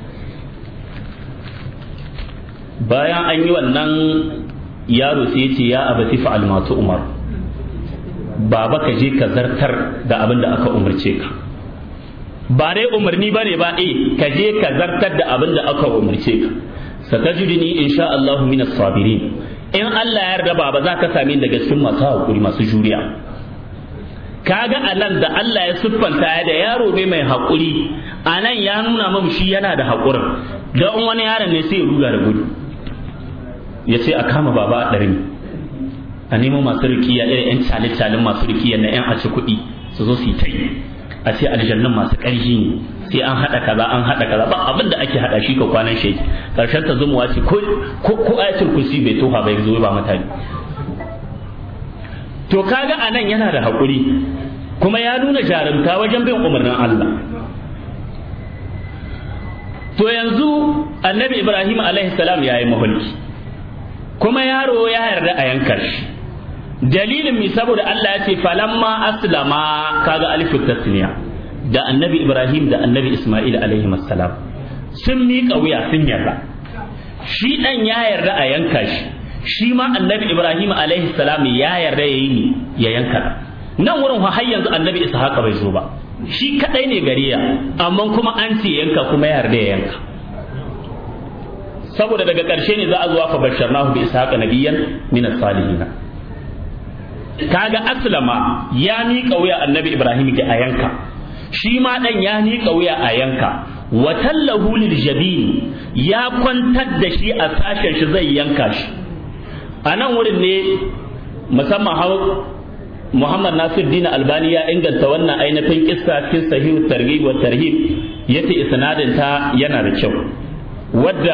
[SPEAKER 1] bayan an yi wannan yaro sai ce ya abati fa'al ma umar baba ka je ka zartar da abin da aka umarce ka ba dai umarni ba ne ba eh ka je ka zartar da abin da aka umarce ka satajidni insha Allah min as-sabirin in Allah ya yarda baba za ka same daga cikin masu hakuri masu juriya kaga anan da Allah ya siffanta ya da yaro ne mai hakuri anan ya nuna mamu shi yana da hakurin da wani yaron ne sai ya ruga da gudu ya ce a kama baba a ɗarin a nemo masu rikiya irin 'yan cale-calen masu rikiya na 'yan aci kuɗi su zo su yi ta yi a ce aljannan masu ƙarfi ne sai an hada kaza an hada kaza ba abin da ake hada shi ka kwanan shi karshen ta zumuwa ce ko ko ayatul kursi bai tofa bai zo ba mutane to kaga anan yana da hakuri kuma ya nuna jarumta wajen bin umarnin Allah to yanzu annabi Ibrahim alaihi salam ya yi mahulki kuma yaro ya yarda a yankar shi dalilin mi saboda Allah ya ce falamma aslama kaga alifu tasniya da annabi Ibrahim da annabi Ismail alaihi salam sun miƙa wuya sun yarda shi dan ya yarda a yanka shi shi ma annabi Ibrahim alaihi salam ya yarda ya yi ya yanka nan wurin har yanzu annabi Ishaq bai zo ba shi kadai ne gariya amma kuma an ce yanka kuma ya yarda ya yanka saboda daga ƙarshe ne za a zuwa fa basharnahu bi ishaqa nabiyyan min as-salihin kaga aslama ya miƙa wuya annabi ibrahim ga a yanka shi ma dan ya miƙa wuya a yanka wa tallahu lil jabin ya kwantar da shi a sashen shi zai yanka shi a nan wurin ne musamman hau Muhammad Nasir Dina Albani ya inganta wannan ainihin kissa cikin sahihu targhib wa tarhib yace isnadin ta yana da kyau wadda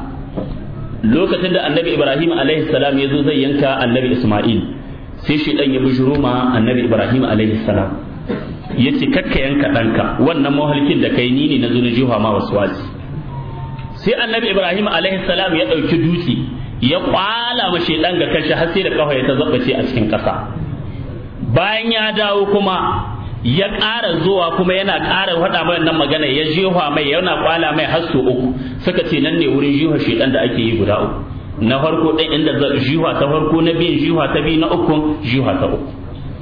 [SPEAKER 1] lokacin da Annabi Ibrahim alaihi salam ya zo zai yanka Annabi Isma'il sai shi dan ya bujuro ma Annabi Ibrahim alaihi salam yace kakka yanka danka wannan mahalkin da kai ni ne na zo na jiha ma waswasi sai Annabi Ibrahim alaihi salam ya dauki dutse ya kwala ma shedan ga kanshi har sai da kafa ya ta zabbace a cikin ƙasa bayan ya dawo kuma ya ƙara zuwa kuma yana ƙara faɗa mai wannan magana ya jefa mai yana kwala mai har sau uku suka ce nan ne wurin jiha shedan da ake yi guda uku na farko ɗin inda jiha ta farko na biyun jiha ta biyu na uku jiha ta uku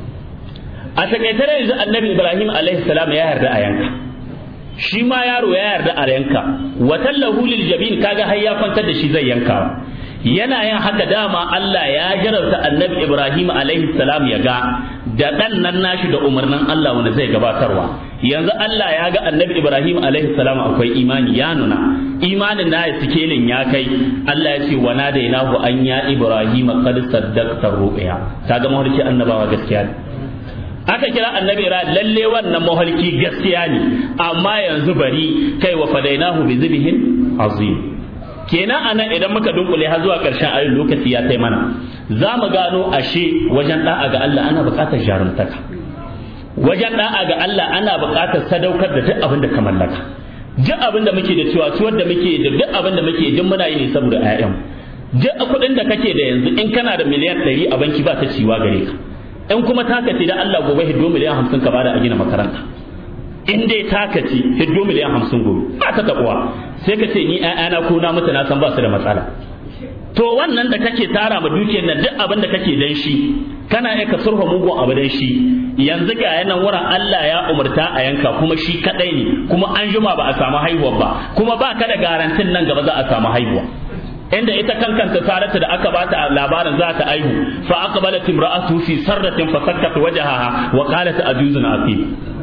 [SPEAKER 1] a takaitar yanzu annabi ibrahim alaihi salam ya yarda a yanka shi ma yaro ya yarda a yanka wa tallahu lil jabin kaga har ya kwantar da shi zai yanka yana yin haka dama Allah ya jarabta annabi Ibrahim alaihi salam ya ga da dan nan nashi da umarnin Allah wanda zai gabatarwa yanzu Allah ya ga annabi Ibrahim alaihi salam akwai imani ya nuna imanin na sikelin ya kai Allah ya ce wa nadainahu an ya Ibrahim qad saddaqta ru'ya kaga mawarki annabawa gaskiya ne aka kira annabi ra lalle wannan mahalki gaskiya ne amma yanzu bari kai wa fadainahu bi zibhin azim kenan anan idan muka dunkule har zuwa karshen ayin lokaci ya kai mana za mu gano ashe wajen da'a ga Allah ana buƙatar jarumtaka wajen da'a ga Allah ana buƙatar sadaukar da duk abin da ka mallaka duk abin da muke da cewa tuwar da muke da duk abin da muke duk muna yi ne saboda ƴaƴan duk kuɗin da kake da yanzu in kana da miliyan ɗari a banki ba ta ciwa gare ka in kuma taka ce da Allah gobe hiddo miliyan hamsin ka bada a gina makaranta in dai taka ce hiddo miliyan hamsin gobe ba ta taɓuwa sai ka ce ni ƴaƴana ko na mutu na san ba su da matsala to wannan da kake tara ma dukiyar nan duk abin da kake dan shi kana iya ka surfa mugun abu dan shi yanzu ga yanan wurin Allah ya umarta a yanka kuma shi kadai ne kuma an juma ba a samu haihuwa ba kuma ba ka da garantin nan gaba za a samu haihuwa inda ita kankanta sarata da aka bata labarin za ta aihu fa aqbalat imra'atu fi sarratin fa sakkat wajhaha wa qalat ajuzun aqim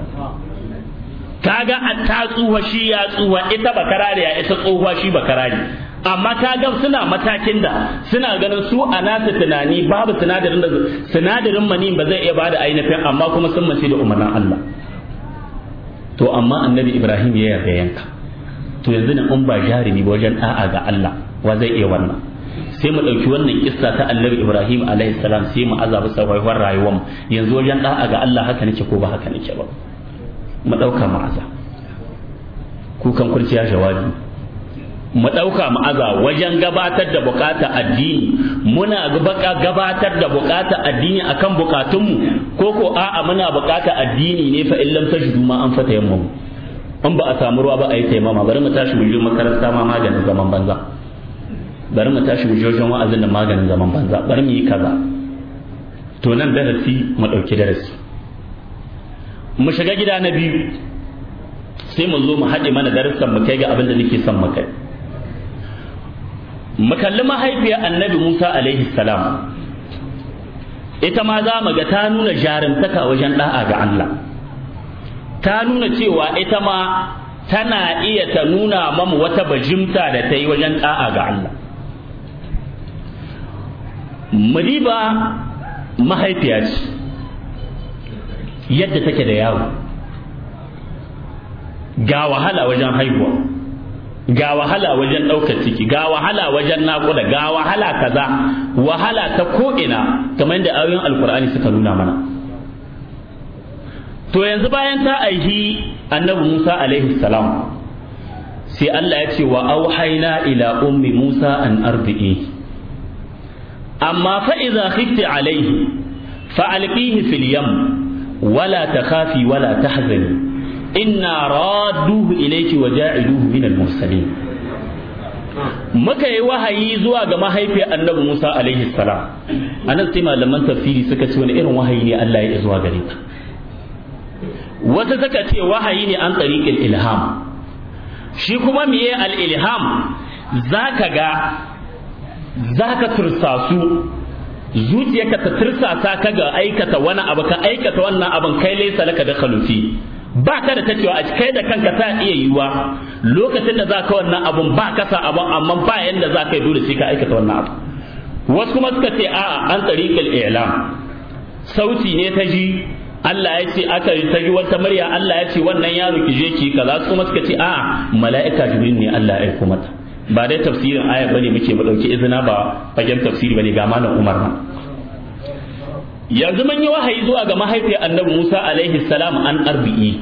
[SPEAKER 1] kaga ta tsuwa shi ya tsuwa ita bakarare ya ita tsohuwa shi bakarare amma kaga suna matakin da suna ganin su a nasu tunani babu sinadarin da sinadarin mani ba zai iya bada ainihin amma kuma sun mace da umarnin Allah to amma annabi Ibrahim ya yarda yanka to yanzu ne in ba jarumi wajen da'a ga Allah wa zai iya wannan sai mu ɗauki wannan kissa ta annabi ibrahim alaihi salam sai mu azabi sarwaiwar rayuwar yanzu wajen da'a ga allah haka nake ko ba haka nake ba mu ɗauka mu aza kukan kurciya jawabi mu ɗauka mu aza wajen gabatar da bukata addini muna gabatar da bukata addini akan bukatunmu ko ko a'a muna bukata addini ne fa illam tajidu ma an fata yamma in ba a samu ruwa ba a yi taimama bari mu tashi mu je makaranta ma maganin zaman banza bari mu tashi mu wajen wa'azin da maganin zaman banza bari mu yi kaza to nan darasi mu ɗauki darasi mu shiga gida na biyu sai mu zo mu haɗe mana darussan mu kai ga abin da nake son mu kai mu kalli mahaifiyar annabi musa alaihi salam ita ma za mu ga ta nuna jarumtaka wajen ɗa'a ga allah ta nuna cewa ita ma tana iya ta nuna mamu wata bajimta da ta yi wajen ɗa'a ga allah Madiba mahaifiya ce yadda take da yawo ga wahala wajen haihuwa ga wahala wajen ɗaukar ciki ga wahala wajen naƙuda ga wahala kaza wahala ta ko'ina kamar da ayoyin alkur'ani suka nuna mana to yanzu bayan ta aihi annabi musa alaihi salam sai allah ya ce wa auhaina ila ummi musa an ardi'i amma fa idza khifti alaihi fa alqihi fil yam wala takhafi wala tahzani inna radduhu ilayki wa ja'iluhu min al-mursalin muka yi wahayi zuwa ga mahaifiyar annabi Musa alaihi salam anan sai malaman tafsiri suka ce wani irin wahayi ne Allah ya zuwa gare ta wata suka ce wahayi ne an tariqil ilham shi kuma miye al-ilham zaka ga zaka tursasu zuciyarka ta tursasa ka ga aikata wani abu ka aikata wannan abin kai laisa laka da khalufi ba ka da ta cewa a kai da kanka ta iya yiwuwa lokacin da za ka wannan abun ba ka sa abun amma ba yanda za ka yi dole sai ka aikata wannan abu wasu kuma suka ce a'a an tsariƙil i'lam sauti ne ta ji Allah ya ce aka ta ji wata murya Allah ya ce wannan yaro ki je ki kaza kuma suka ce a'a mala'ika jibril ne Allah ya aiko mata ba dai tafsirin aya bane muke mu dauki izina ba fagen tafsiri bane ga malam Umar na yanzu mun yi wahayi zuwa ga mahaifiyar annabi Musa alaihi salam an arbi'i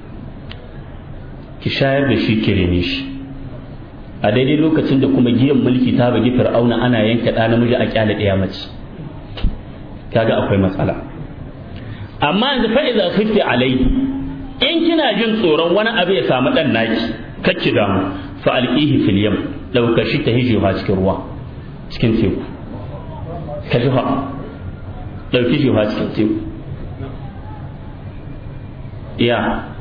[SPEAKER 1] ki shayar da shi ki rene shi a daidai lokacin da kuma giyan mulki ta bagi fir'auna ana yanka ɗa namiji a kyale ɗaya mace kaga akwai matsala amma yanzu fa idza khifti alaihi in kina jin tsoron wani abu ya samu dan naki kacci damu fa alqihi fil yam dauka shi ta hijewa cikin ruwa cikin teku ka ji ɗauki shi cikin teku ya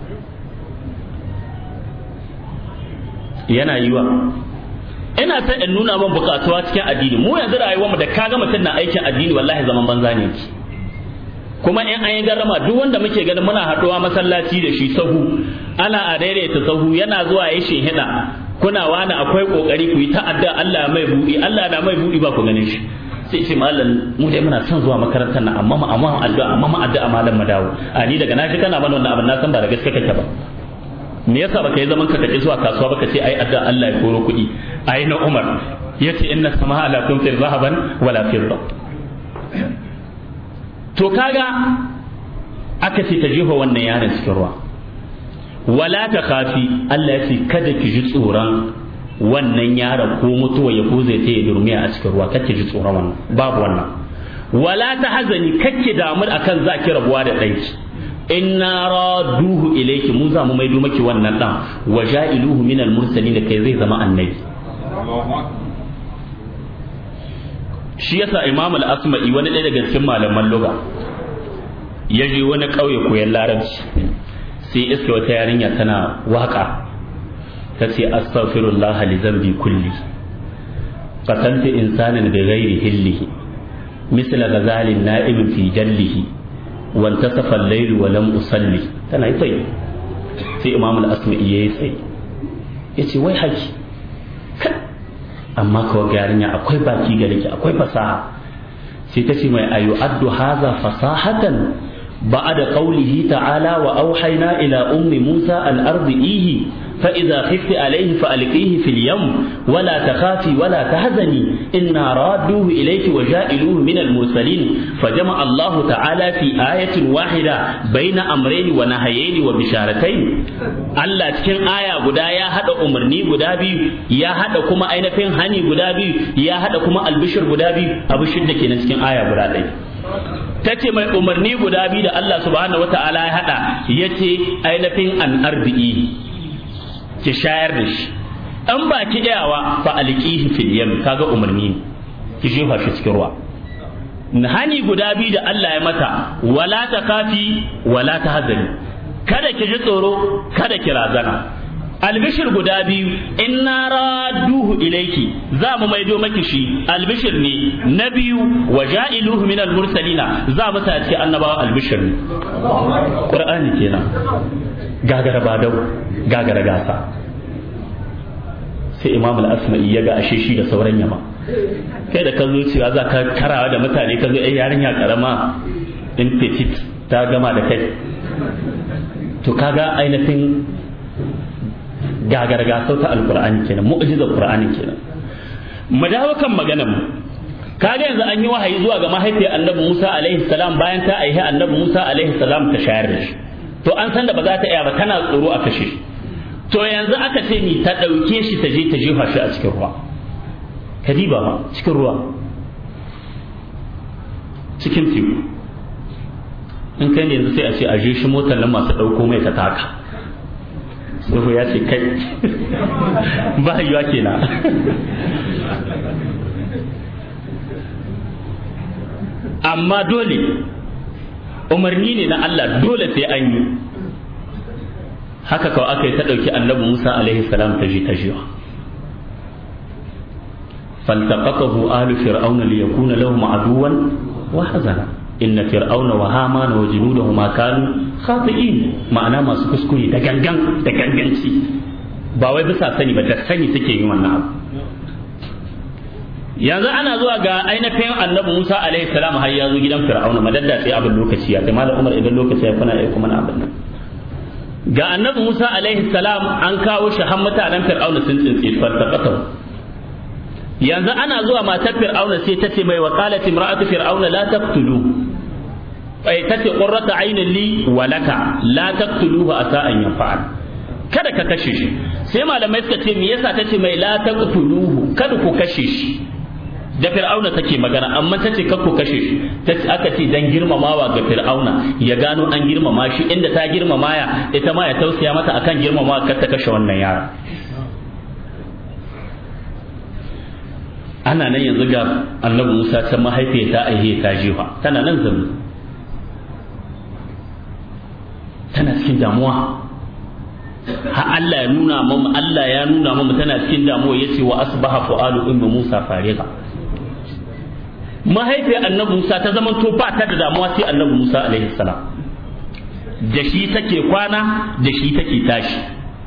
[SPEAKER 1] yana yiwa ina ta in nuna min bukatuwa cikin addini mu yanzu rayuwar mu da kaga mutum na aikin addini wallahi zaman banza ne ki kuma in an yi garama duk wanda muke ganin muna haɗuwa masallaci da shi sahu ana a daidaita sahu yana zuwa ya hida kuna wani akwai kokari ku yi ta'adda Allah mai buɗi Allah na mai buɗi ba ku ganin shi sai ce malam mu dai muna son zuwa makarantar nan amma ma amma addu'a amma ma addu'a malam madawo a ni daga naji kana mana wannan abin na san ba da gaske kake ba me yasa baka yi zaman ka kaje zuwa kasuwa baka ce ai addu'a Allah ya koro kuɗi ai na Umar yace inna sama'a la tumtir zahaban wala fidda to kaga aka ce ta jefa wannan yaron cikin ruwa wala ta khafi Allah ya ce kada ki ji tsoron wannan yaron ko mutuwa ya ko zai ya durmiya a cikin ruwa kake ji tsoron wannan babu wannan wala ta hazani kake damu akan za ki rabuwa da ɗanki inna raduhu ilayki mu za mu maido maki wannan dan wa ja'iluhu min al-mursalin kai zai zama annabi shi yasa imam al-asma'i wani ɗaya daga cikin malaman lugha ya je wani ƙauye koyan larabci sai iska wata yarinya tana waka ta ce astaghfirullah li zambi kulli qataltu insanan bi ghairi hillihi مثل غزال نائم في جله وانتصف الليل ولم أصلي تنا يتي في إمام الأسماء يسي yace wai haji amma kawai yarinya akwai baki gare ki akwai fasaha sai ta ce mai ayu addu haza fasahatan ba'da qawlihi ta'ala wa auhayna ila ummi musa al-ardihi فإذا خفت عليه فألقيه في اليم ولا تخافي ولا تهزني إنا رادوه إليك وجائلوه من المرسلين فجمع الله تعالى في آية واحدة بين أمرين ونهيين وبشارتين الله cikin aya guda ya hada umarni guda biyu ya hada kuma ainihin hani guda biyu ya hada kuma albishir guda biyu abishir da kenan cikin aya guda ɗaya ta ce mai umarni guda biyu da Allah subhanahu wa ta'ala ya hada ya ce ainihin an arbi'i ki shayar da shi an ba ki iyawa fa alqihi fil yam kaga umarni ne ki jefa shi cikin ruwa hani guda biyu da Allah ya mata wala ta kafi wala ta hazani kada ki ji tsoro kada ki razana albishir guda biyu inna raduhu ilayki za mu maido maki shi albishir ne na biyu wa ja'iluhu minal mursalina za mu sa cikin annabawa albishir ne qur'ani kenan gagara badau gagara gasa sai imam al-asma'i ya ga ashe shi da sauran yama kai da ka zo cewa za ka karawa da mutane ka zo ai yarinya karama in petit ta gama da kai to kaga ainihin gagarga sauta alqur'ani kenan mu'jizar qur'ani kenan mu dawo kan maganar mu kaga yanzu an yi wahayi zuwa ga mahaifiyar annabi Musa alaihi salam bayan ta aihi annabi Musa alaihi salam ta shayar da shi to an san da ba za ta iya ba tana tsoro a kashe shi to yanzu aka ce ni ta ɗauke shi ta je ta jefa shi a cikin ruwa kadiba ba cikin ruwa cikin teku in kai ne yanzu sai a ce a je shi motar nan masu ɗauko mai ta taka tsoho ya ce kai ba yiwa kenan amma dole umarni ne na Allah dole sai an yi haka kawai aka yi ta ɗauki annabi Musa alaihi salam ta ji ta jiwa فالتقطه آل فرعون ليكون لهم عدوا وحزنا إن فرعون وهامان وجنودهما كانوا خاطئين معناه ما سكسكري دغنغن دغنغنسي ba wai bisa sani ba da sani suke yin wannan abu yanzu ana zuwa ga ainihin annabi Musa alaihi salam har ya zo gidan Fir'auna madadda sai abin lokaci ya kai malam Umar idan lokaci ya kuna ya kuma abin nan ga annabi Musa alaihi salam an kawo shi har mutanen Fir'auna sun tsintsi fartaqata yanzu ana zuwa matar Fir'auna sai ta ce mai wa qalat imra'atu fir'auna la taqtulu ai tace qurrata aynin li wa laka la taqtuluhu asa an yanfa'al kada ka kashe shi sai malamai suka ce me yasa tace mai la taqtuluhu kada ku kashe shi da fir'auna take magana amma tace kar ku kashe shi tace aka ce dan girmamawa ga fir'auna ya gano an girmama shi inda ta girmama ya ita ma ya tausaya mata akan girmamawa kar ta kashe wannan yara ana nan yanzu ga annabi Musa ta mahaifiya ta aihe ta jefa tana nan zamu tana cikin damuwa ha Allah ya nuna mamu Allah ya nuna mamu tana cikin damuwa yace wa asbaha fu'alu ummu Musa fariqa mahaifiyar annabi Musa ta zama to ba ta da damuwa sai annabi Musa alaihi salam da shi take kwana da shi take tashi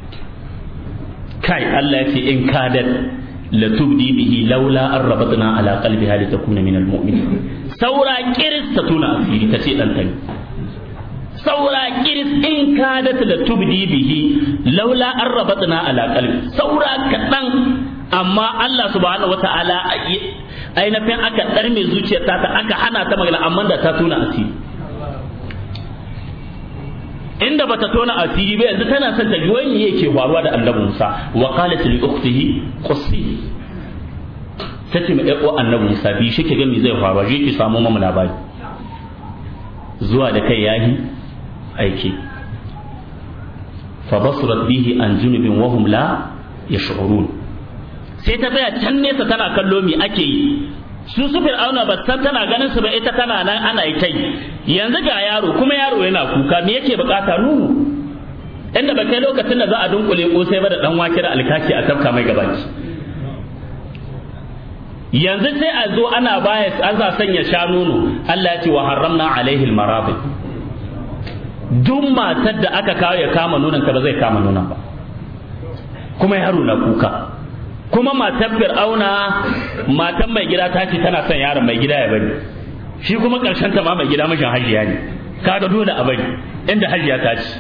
[SPEAKER 1] kai Allah ya ce in kadat la tubdi bihi laula an rabatna ala qalbiha litakuna min almu'minin saura kiris ta tuna asiri ta ce dan tani saura kiris in kadat la tubdi bihi laula an rabatna ala qalbi saura kadan amma Allah subhanahu wata'ala ainihin aka ɗarme zuciyarta ta aka hana ta magana amma da ta tona asiri inda bata tona asiri ba yanzu tana son ta ji wani yake faruwa da annabi Musa wa qalat li ukhtihi qussi tace mai ɗan annabi Musa bi shi ke ga me zai faruwa je ki samu mamu labari zuwa da kai yahi aiki fa basurat bihi an junubin wa hum la yash'urun sai ta tsaya can nesa tana kallo me ake yi su su fir'auna ba san tana ganin su ba ita tana nan ana yi kai yanzu ga yaro kuma yaro yana kuka me yake bukata nunu inda ba kai lokacin da za a dunkule kosai ba da dan wake da alkaki a tafka mai gabaki yanzu sai a zo ana baya an za sanya sha nono Allah ya ce wa haramna alaihi almarabi duk matar da aka kawo ya kama nonon ka ba zai kama nonon ba kuma yaro na kuka kuma matar fir'auna matan mai gida ta ce tana son yaron mai gida ya bari shi kuma karshen ta ma mai gida mashin hajiya ne kaga dole a bari inda hajiya ta ci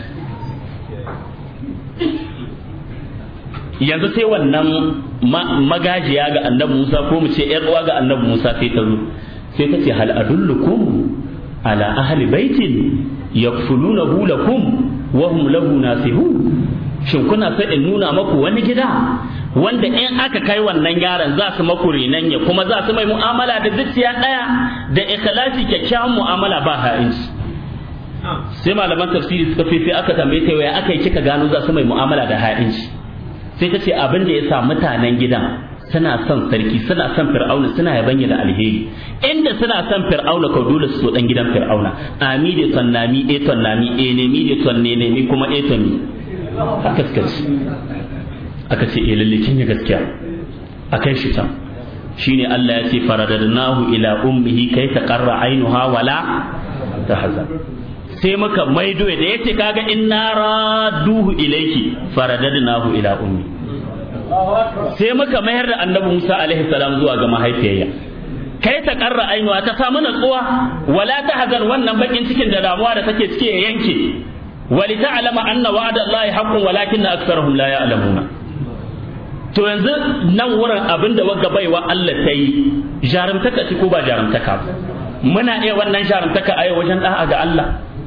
[SPEAKER 1] yanzu sai wannan magajiya ga annabi Musa ko mu ce ƴar uwa ga annabi Musa sai ta zo sai ta ce hal adullukum ala ahli baitin yakfulunahu lakum wa hum lahu nasihun shin kuna so in nuna maku wani gida wanda in aka kai wannan yaron za su maku renan ya kuma za su mai mu'amala da zuciya ɗaya da ikhlasi kyakkyawan mu'amala ba ha'inci sai malaman tafsiri suka fi sai aka tambaye ta waya aka yi kika gano za su mai mu'amala da ha'inci sai ta ce abin da ya sa mutanen gidan suna son sarki suna son fir'auna suna yabanya da alheri inda suna son fir'auna ka dole su so dan gidan fir'auna ami da tonnami e tonnami e nemi da tonne nemi kuma e tonni haka suka ce aka ce eh lalle kin yi gaskiya akai shi can shine Allah ya ce faradadnahu ila ummihi kai ta qarra ainuha wala tahzan sai muka maido da yace kaga inna raduhu ilayki faradadnahu ila ummi sai muka mayar da annabi Musa alaihi salam zuwa ga mahaifiyarsa kai ta karra ainuwa ta samu natsuwa wala ta hazan wannan bakin cikin da damuwa da take cike ya yanke ولتعلم أن وعد الله حق ولكن أكثرهم لا يعلمون to yanzu nan wurin abin da wagga baiwa Allah ta yi jarumtaka ce ko ba jarumtaka muna iya wannan jarumtaka a wajen da'a ga Allah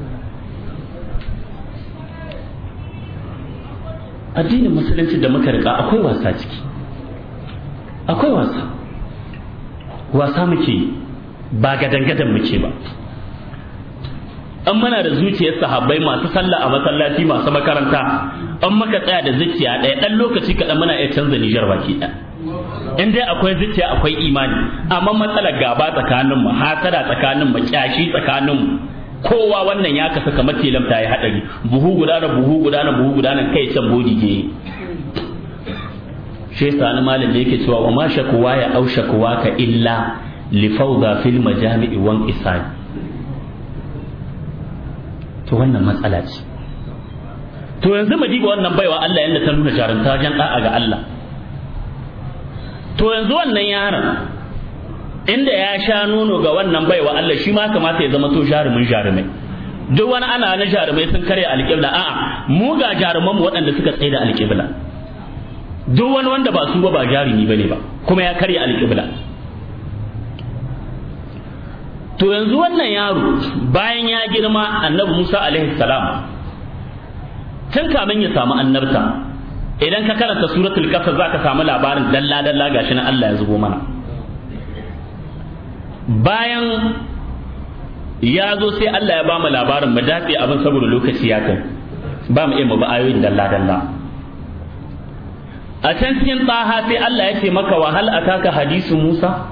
[SPEAKER 1] addinin musulunci da muka rika akwai wasa ciki akwai wasa wasa muke ba gadan-gadan muke ba an muna da zuciyar sahabbai masu sallah a masallaci masu makaranta an maka tsaya da zuciya ɗaya ɗan lokaci kaɗan muna iya canza nijar baki ɗaya in dai akwai zuciya akwai imani amma matsalar gaba tsakanin mu hasada tsakanin mu kyashi tsakanin mu kowa wannan ya kasa kamar telam ta yi haɗari buhu guda da buhu guda na buhu guda nan kai can bodi ke shi yasa wani malam da yake cewa wa ma shakuwa ya au shakuwa ka illa li fawda fil majami'i wan isani to wannan matsala ce to yanzu mu diba wannan baiwa Allah yanda ta nuna jarumta wajen da'a ga Allah to yanzu wannan yaron inda ya sha nono ga wannan baiwa Allah shi ma kamata ya zama to jarumin jarumai duk wani ana na jarumai sun karya alƙibla a'a mu ga jaruman mu waɗanda suka tsaye da alƙibla duk wani wanda ba su ba ba jarumi bane ba kuma ya karya alƙibla to yanzu wannan yaro bayan ya girma annabi Musa alaihi salam tun kamin ya samu annabta idan ka karanta suratul kasar zaka samu labarin dalla dalla gashi na Allah ya zubo mana bayan ya zo sai Allah ya bamu labarin mu dace abin saboda lokaci ya kai ba mu iya mu ba ayoyin dalla dalla a can cikin taha sai Allah ya ce maka wa hal ataka hadisu Musa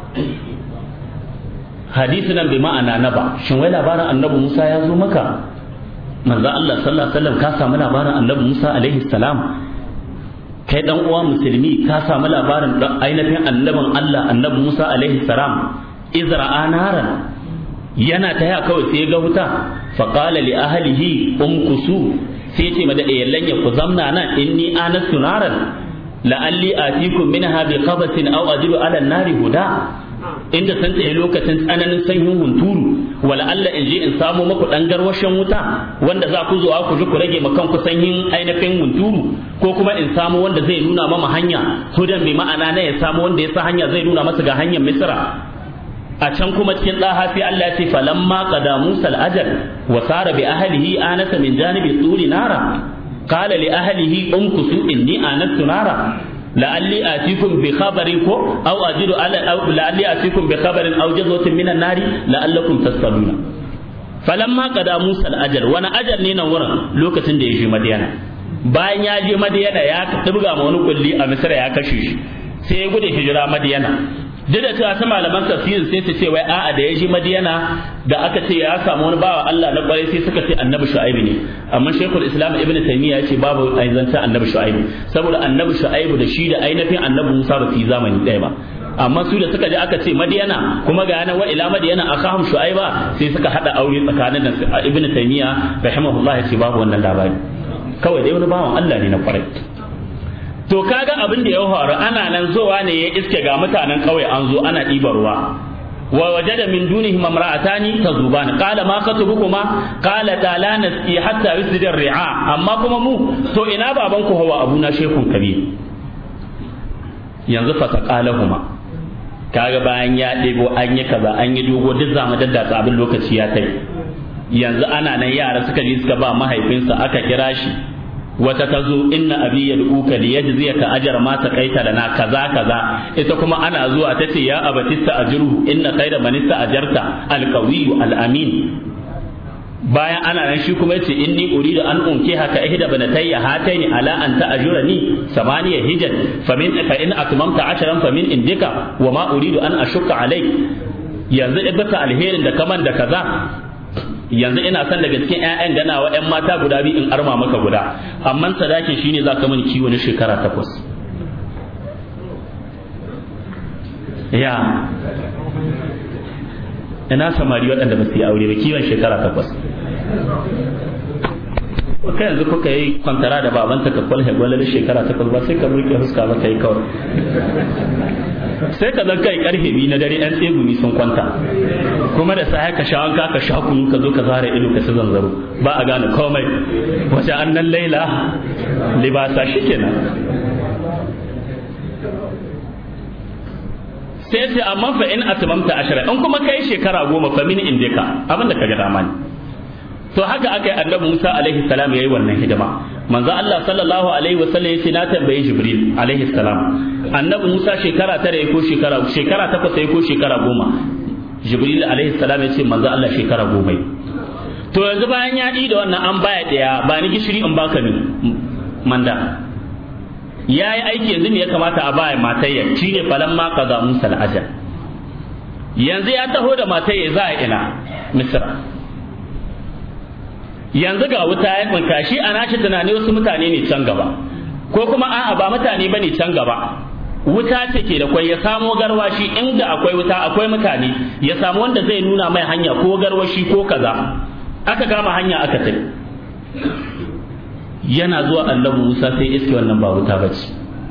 [SPEAKER 1] hadisi nan bai ma'ana na ba shin wai labarin annabi Musa ya zo maka manzo Allah sallallahu alaihi wasallam ka samu labarin annabi Musa alaihi salam kai dan uwa musulmi ka samu labarin ainihin annabin Allah annabi Musa alaihi salam izra anaran yana ta ya kawai sai ga wuta fa qala li ahlihi umkusu sai ce ma da yallan ya ku zamna nan inni anastu naran la'alli atikum minha bi qabatin aw ajidu ala an-nari huda inda san tsaye lokacin tsananin sanyin hunturu wala Allah in je in samu maku dan garwashin wuta wanda za ku zo ku ji ku rage makan ku sanyin ainihin hunturu ko kuma in samu wanda zai nuna mama hanya hudan bi ma'ana na ya samu wanda ya sa hanya zai nuna masa ga hanyar misra a can kuma cikin daha sai Allah ya ce falamma qada Musa al-ajal wa sara bi ahlihi anasa min janibi turi nara qala li ahlihi umkusu inni anastu nara la'alli atikum bi khabarin ko aw ajidu ala aw la'alli atikum bi khabarin aw jazwatin minan nari la'allakum tasqaluna falamma qada Musa al-ajal wani ajal ne nan wurin lokacin da ya je Madiyana bayan ya je Madiyana ya dubga ma wani kulli a Misra ya kashe shi sai ya gudu hijira Madiyana duk da cewa ta malaman tafsirin sai su ce wai a'a da ya je Madiyana da aka ce ya samu wani bawa Allah na kwarai sai suka ce annabi Shu'aibu ne amma Sheikhul Islam Ibn Taymiyyah ya ce babu aizanta annabi Shu'aibu saboda annabi Shu'aibu da shi da ainihin annabi Musa ba su yi zamani ɗaya ba amma su da suka je aka ce Madiyana kuma ga yana wa ila Madiyana akahum Shu'aiba sai suka hada aure tsakanin da Ibn Taymiyyah rahimahullah ya ce babu wannan labari kawai dai wani bawan Allah ne na kwarai to kaga abin da ya faru ana nan zowa ne ya iske ga mutanen kauye an zo ana ɗibar ruwa wa wajada min dunihim imra'atani tazuban qala ma khatubukuma qala ta la nasqi hatta yusdir ri'a amma kuma mu to ina baban ku hawa abuna shekun kabir yanzu fa taqalahuma kaga bayan ya ɗebo an yi kaza an yi dogo duk zamu daddatsa abin lokaci ya kai yanzu ana nan yara suka je suka ba mahaifinsa aka kira shi wata ta zo inna abi yad'uka li yajziyaka ajra ma taqaita lana kaza kaza ita kuma ana zuwa ta ce ya abatista ajruhu inna khayra man ajarta alqawiyyu alamin bayan ana nan shi kuma yace inni uridu an unki haka ihda banatayya hataini ala an ta'jurani samaniya hijaj famin fa in atmamta ashran famin indika wa ma uridu an ashukka alayk yanzu ibata alherin da kaman da kaza yanzu ina son daga cikin ƴaƴan ganawa ƴan mata guda biyu in arma maka guda amma sadakin shine za ka mani kiwo na shekara takwas ya ina samari waɗanda ba su yi aure ba kiwon shekara takwas kai yanzu kuka yi kwantara da babanta ka kwalhe gwalalar shekara takwas ba sai ka burke huska ba kai kawai sai ka zan kai karfe biyu na dare yan tsegumi sun kwanta kuma da sai ka sha wanka ka sha kunu ka zo ka zara ido ka ci zanzaro ba a gane komai wace annan laila libasa shikenan sai ce amma fa in atmamta ashara in kuma kai shekara goma fa min indika abin da kaga dama ne to haka aka yi annabi Musa alaihi salam yayi wannan hidima manzo Allah sallallahu alaihi wasallam yace na tambaye Jibril alaihi salam annabi Musa shekara tara ko shekara shekara takwas ko shekara goma Jibril alaihi salam yace manzo Allah shekara goma to yanzu bayan ya da wannan an baya daya ba ni gishiri in baka ni manda ya yi aiki yanzu ne ya kamata a baya matayya shi ne falan ma kaza musa ajal yanzu ya taho da matayya za a ina misra yanzu ga wuta ya tsinka shi a nashi tunani wasu mutane ne can gaba ko kuma a'a ba mutane ba ne can gaba wuta ce ke da kwai ya samo garwashi inda akwai wuta akwai mutane ya samu wanda zai nuna mai hanya ko garwashi ko kaza aka kama hanya aka tafi yana zuwa annabi Musa sai iske wannan ba wuta bace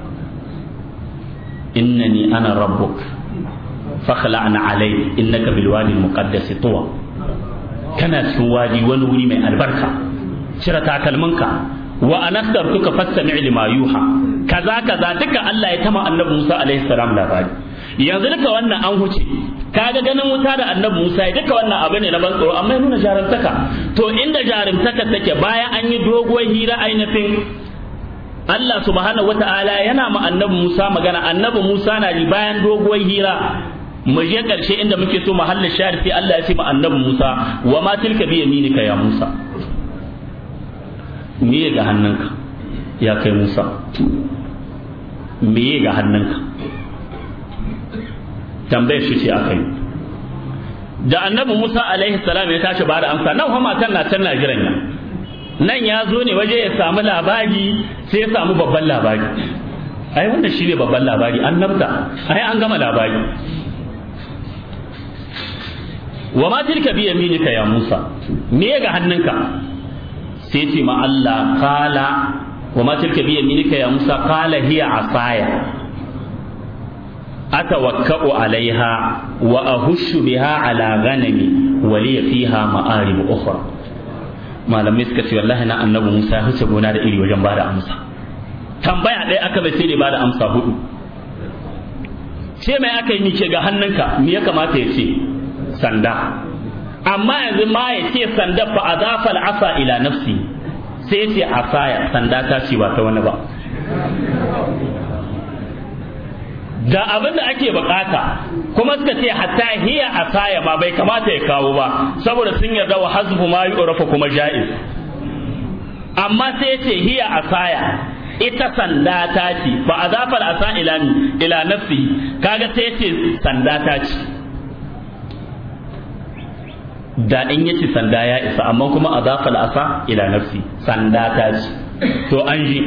[SPEAKER 1] innani ana rabbuk fakhla'na alai innaka bil wadi al muqaddas tuwa kana cikin wadi wani wuri mai albarka cire takalminka wa anastartuka fastami' lima yuha kaza kaza duka Allah ya tama annabi Musa alaihi salam labari yanzu duka wannan an huce kaga ganin wuta da annabi Musa ya duka wannan abu ne na ban tsoro amma ya nuna jarumtaka to inda jarumtaka take bayan an yi doguwar hira ainihin Allah subhanahu wata'ala yana ma annabi Musa magana annabi Musa na ji bayan doguwar hira mu je karshe inda muke so mahallin shahid sai Allah ya ce ma annabi Musa wa ma tilka bi yaminika ya Musa me ga hannunka ya kai Musa me ga hannunka tambayar shi ce aka yi da annabi Musa alaihi salam ya tashi ba da amsa nan fa matan na can na jiran ya nan ya zo ne waje ya samu labari sai ya samu babban labari ai wannan shine babban labari annabta ai an gama labari wa ma tilka bi yaminika ya Musa me ga hannunka sai ce ma Allah kala wa ma tilka bi yaminika ya Musa kala hiya asaya أتوكأ عليها وأهش بها على غنمي ولي فيها مآرب أخرى ما لم يسكت والله أنا النبي موسى هسبونا da iri wajen bada amsa tambaya ɗaya aka bai sai da bada amsa hudu ce mai aka yi nike ga hannunka me ya kamata ya ce sanda amma yanzu ma ya ce sanda fa azafa al'asa ila nafsi sai ya ce asaya sanda ta ce ba ta wani ba da abin da ake bukata kuma suka ce hatta hiya asaya ma bai kamata ya kawo ba saboda sun yarda wa hazfu ma yu'rafa kuma ja'iz amma sai ce hiya asaya ita sanda ta ce ba azafal asa ila ni ila nafsi kaga sai ce sanda ta ce da in yace sanda ya isa amma kuma azafal asa ila nafsi sanda ta ce to an ji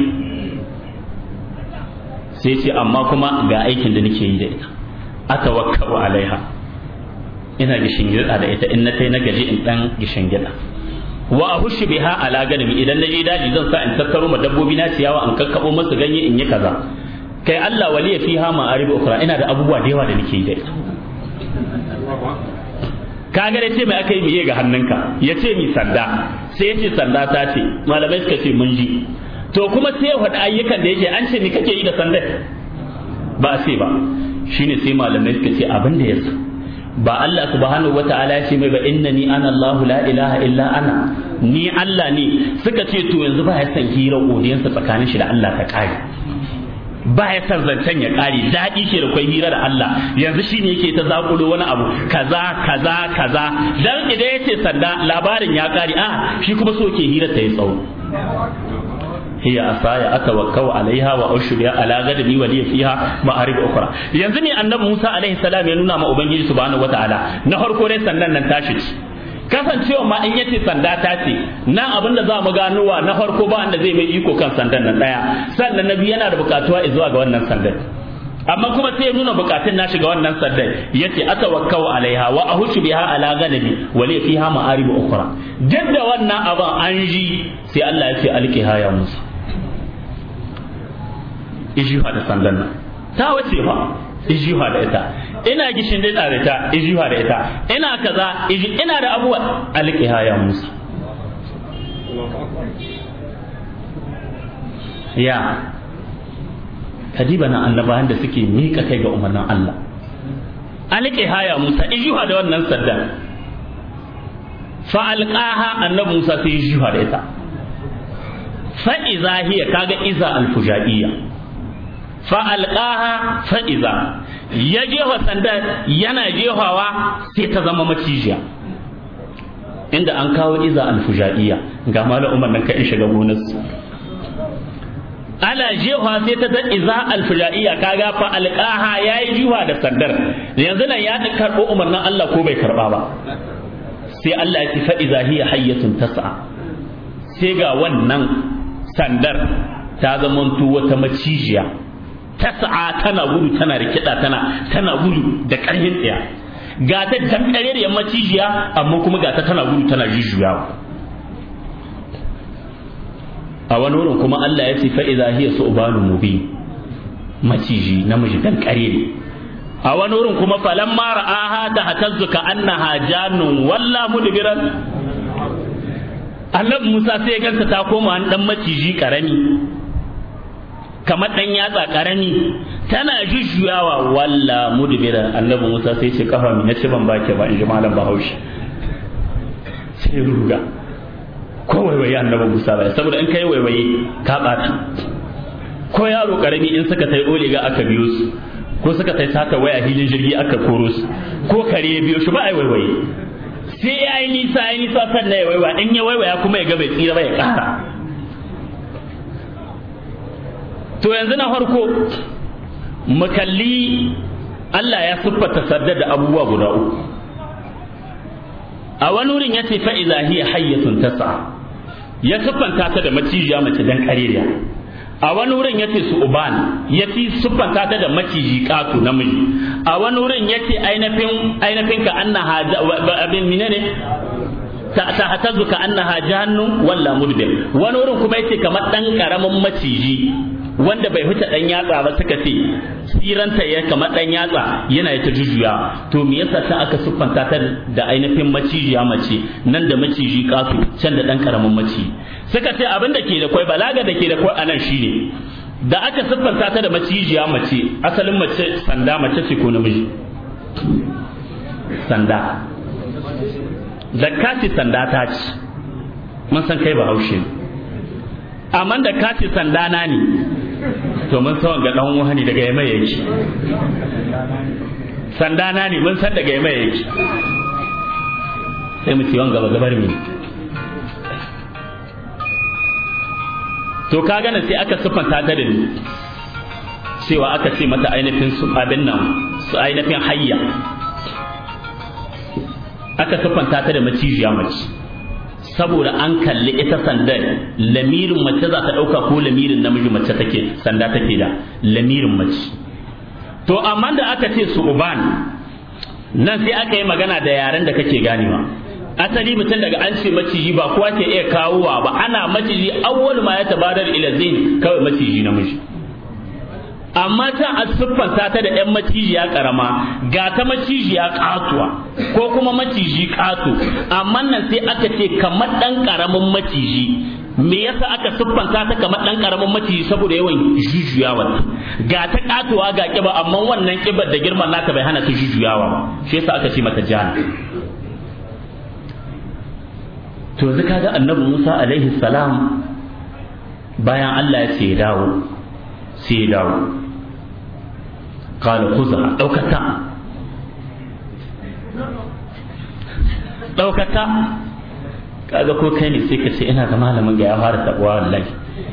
[SPEAKER 1] sai ce amma kuma ga aikin da nake yi da ita atawakkau alaiha ina gishin gida da ita in na tai na gaji in dan gishin gida wa ahushu biha ala ganami idan na je daji zan sa in tattaro ma dabbobi na ciyawa in kakkabo masu ganye in yi kaza kai Allah waliya fiha ma'arib ukhra ina da abubuwa da yawa da nake yi da ita kaga da ce mai aka yi miye ga hannunka ya ce mi sanda sai ya ce sanda ta ce malamai suka ce mun ji to kuma sai ya faɗi ayyukan da yake an ce ni kake yi da sandar ba a ce ba shine sai malamai suka ce abin da yasa ba Allah subhanahu wata'ala ya ce mai ba innani ana Allah la ilaha illa ana ni Allah ne suka ce to yanzu ba ya san hira godiyansa tsakanin shi da Allah ta kare ba ya san zancen ya kare daɗi ke da kwai hira da Allah yanzu shine yake ta zakulo wani abu kaza kaza kaza dan idan ya ce sanda labarin ya kare a shi kuma so ke hira ta yi tsawo هي أصايا أتوكل عليها وأشهد على غدني ولي فيها مآرب أخرى yanzu ne annabi Musa alaihi salam ya nuna ma ubangiji subhanahu wataala na farko dai sandan nan tashi kasancewa ma in yace sanda ta ce nan abin da za mu ganowa na farko ba wanda zai mai iko kan sandan nan daya sannan nabi yana da bukatuwa zuwa ga wannan sandan amma kuma sai ya nuna bukatun nashi ga wannan sandan yace atawakkau alaiha wa ahushu biha ala ganami wa li fiha ma'arib ukhra duk da wannan abin an ji sai Allah ya ce alqiha ya Musa ishi da sandan nan ta wace fa ijiwa da ita ina gishin da ita ijiwa da ita ina kaza ina da abuwa alqiha ya Musa ya kadiba na annabawan da suke miƙa kai ga umarnin Allah alqiha ya Musa ijiwa da wannan sadda fa alqaha annabi Musa sai ijiwa da ita fa iza hiya kaga iza alfujaiyya fa'alƙaha fa'iza ya jefa sanda yana jefawa sai ta zama macijiya inda an kawo iza alfujaiya ga mala umar nan ka shiga gonarsu ana jefa sai ta zan iza alfujaiya kaga fa'alƙaha ya yi jiwa da sandar yanzu nan ya karɓo umarnin Allah ko bai karɓa ba sai Allah ya ce fa'iza hiya hayyatun tas'a sai ga wannan sandar ta zamanto wata macijiya tas'a tana gudu tana rikida tana tana gudu da ƙarfin tsaya ga ta dankare da macijiya amma kuma ga ta tana gudu tana jujjuyawa a wani wurin kuma Allah ya ce fa idza hiya su'banu mubin maciji namiji dankare ne a wani wurin kuma falamma ra'aha ta hatazzu ka annaha jannun walla mudbiran annabi Musa sai ya ganta ta koma an dan maciji karami kamar dan yatsa karami tana jujjuyawa walla mudbira annabi Musa sai ce kafa mi nace ban bake ba in ji malam Bahaushe sai ruga ko waiwaye annabi Musa ba saboda in kai waiwaye ka bata ko yaro karami in suka tai oliga aka biyo su ko suka tai sata waya hilin jirgi aka koro su ko kare ya biyo shi ba ai waiwaye sai ya yi nisa ya yi nisa sannan ya waiwaya in ya waiwaya kuma ya ga bai tsira ba ya kara to yanzu na farko mu kalli Allah ya siffata sadda da abubuwa guda uku a wani wurin ya ce fa'iza hiya hayyatun tasa ya siffanta ta da macijiya mace dan kareriya a wani wurin ya ce su uban ya fi siffanta ta da maciji ƙato namiji a wani wurin ya ce ainihin ka annaha abin menene ta hatazu ka annaha jahannun walla mudbir wani wurin kuma yace kamar dan karamin maciji wanda bai huta dan yatsa ba suka ce siranta ya kamar dan yatsa yana ta jujuya to me yasa ta aka siffanta ta da ainihin macijiya mace nan da maciji kasu can da dan karamin maci suka ce abin da ke da kwai balaga da ke da kwai anan shine da aka siffanta ta da macijiya mace asalin mace sanda mace ce ko namiji sanda da kaci sanda ta ci mun san kai bahaushe amma da kaci sanda na ne to mun san ga dan wani daga yamma yake sanda na ne mun san daga yamma yake sai mu ci wanga gaba gabar mi to ka gane sai aka siffanta ta da ni cewa aka ce mata ainihin su abin nan su ainihin hayya aka siffanta ta da macijiya mace saboda an kalli ita sandar lamirin mace za ta ɗauka ko lamirin namiji mace take sanda take da lamirin mace to amma da aka ce su uban nan sai aka yi magana da yaren da kake ganewa asali mutum daga an ce maciji ba kowa ke iya kawowa ba ana maciji awwal ma ya tabadar ila zain kawai maciji namiji amma ta a siffanta ta da ‘yan macijiya ƙarama ga ta macijiya ƙatuwa ko kuma maciji ƙato amma nan sai aka ce kamar ɗan ƙaramin maciji me yasa aka siffanta ta kamar ɗan ƙaramin maciji saboda yawan jujuyawa ga ta ƙatuwa ga ƙiba amma wannan ƙibar da girman naka bai hana ta jujuyawa ba shi yasa aka ce mata jana to yanzu kaga annabi Musa alaihi salam bayan Allah ya ce ya dawo sai ya dawo kala kuza ɗaukata ɗaukata kaga ko kai ne sai ka ce ina ga malamin ga ya fara taɓuwa wallahi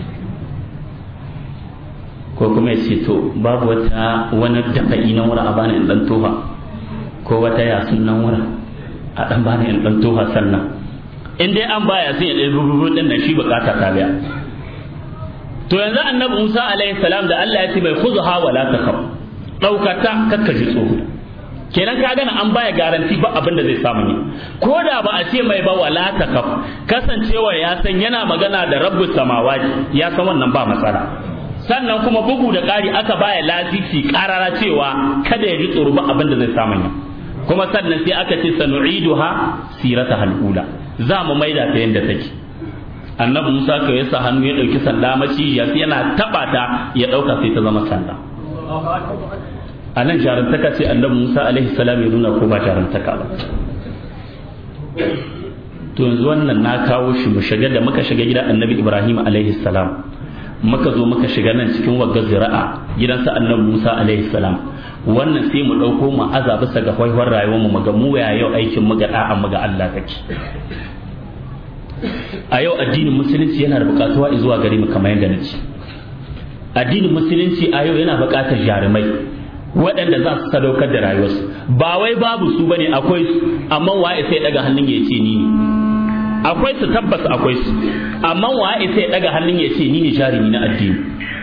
[SPEAKER 1] ko kuma ya ce to babu wata wani dafa'i na wura a bani in ɗan toha ko wata yasun nan wura a ɗan bani in ɗan toha sannan in dai an baya sai ya ɗaya rubutu ɗin nan shi bukata ta biya to yanzu annabi Musa alaihi salam da Allah ya ce mai khudha wa la takhaf daukata kakka ji tsoro kenan ka gana an baya garanti ba abin da zai samu ne ko da ba a ce mai ba wala takhaf kasancewa ya san yana magana da rabbus samawati ya san wannan ba matsala sannan kuma bugu da ƙari aka baya lasisi ƙarara cewa kada ya ji tsoro ba abin da zai samu ya kuma sannan sai aka ce sanu'iduha sirata halula za mu maida ta yadda take annabi Musa ka yasa hannu ya dauki sanda maciya sai yana taba ta ya dauka sai ta zama sanda a nan jarumtaka ce annabi Musa alaihi salam ya nuna ko ba jarumtaka ba to yanzu wannan na kawo shi mu shiga da muka shiga gidan annabi Ibrahim alaihi salam muka zo muka shiga nan cikin wagga zira'a gidansa annabi Musa alaihi salam wannan sai mu ɗauko mu aza bisa ga haihuwar rayuwar mu mu ga mu ya yau aikin mu ga da'a mu ga Allah take a yau addinin musulunci yana da bukatuwa zuwa gare mu kamar yadda nace addinin musulunci a yau yana bukatar jarumai waɗanda za su sadaukar da rayuwarsu ba wai babu su bane akwai su amma waye sai daga hannun ya ce ni ne akwai su tabbas akwai su amma waye sai daga hannun ya ce ni ne jarumi na addini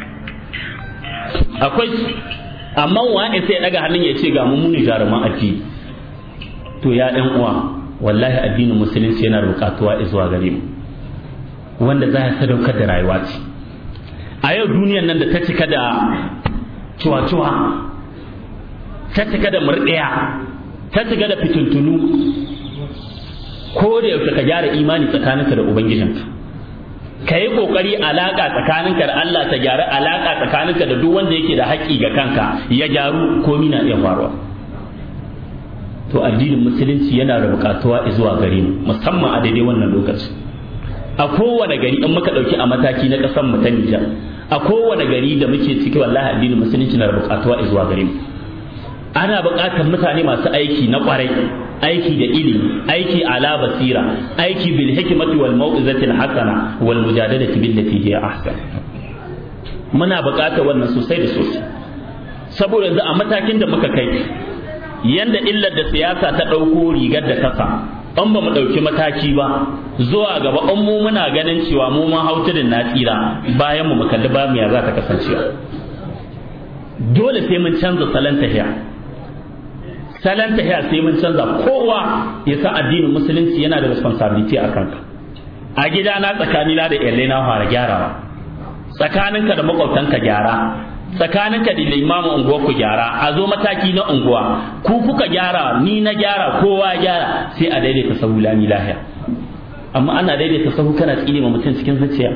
[SPEAKER 1] akwai su amma waye sai daga hannun ya ce ga mu ne jaruman addini to ya ɗan uwa wallahi addinin musulunci yana da bukatuwa zuwa gare mu wanda za ya sadaukar da rayuwa ce a yau duniyar nan da ta cika da cuwa-cuwa ta cika da murɗiya ta cika da fitintunu ko da yaushe ka gyara imani tsakaninka da ubangijinka ka yi ƙoƙari alaƙa tsakaninka da Allah ta gyara alaƙa tsakaninka da duk wanda yake da haƙƙi ga kanka ya gyaru komi na iya faruwa to addinin musulunci yana da buƙatuwa zuwa gare mu musamman a daidai wannan lokaci a kowane gari in muka ɗauki a mataki na ƙasar mu ta Nijar a kowane gari da muke ciki wallahi addinin musulunci na da buƙatuwa zuwa gare mu ana buƙatar mutane masu aiki na ƙwarai aiki da ilimi aiki ala basira aiki bil hikmati wal mau'izati al hasana wal mujadalati billati hiya ahsan muna buƙatar wannan sosai da sosai saboda yanzu a matakin da muka kai yanda illar da siyasa ta ɗauko rigar da kasa an ba mu ɗauki mataki ba zuwa gaba an mu muna ganin cewa mu ma hautudin na tsira bayan mu mu kalli ba mu ya za ta kasancewa dole sai mun canza salon tahiya salon tahiya sai mun canza kowa ya sa addinin musulunci yana da responsibility a kanka a gidana tsakanina da iyalai na fara gyarawa tsakaninka da makwabtanka gyara tsakaninka da limamin unguwa ku gyara a zo mataki na unguwa ku kuka gyara ni na gyara kowa gyara sai a daidaita sahu lami lahiya amma ana daidaita sahu kana tsine ma mutum cikin zuciya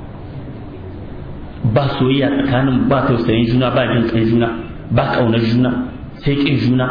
[SPEAKER 1] ba soyayya tsakanin ba tausayin juna ba jin kai juna ba kaunar juna sai kin juna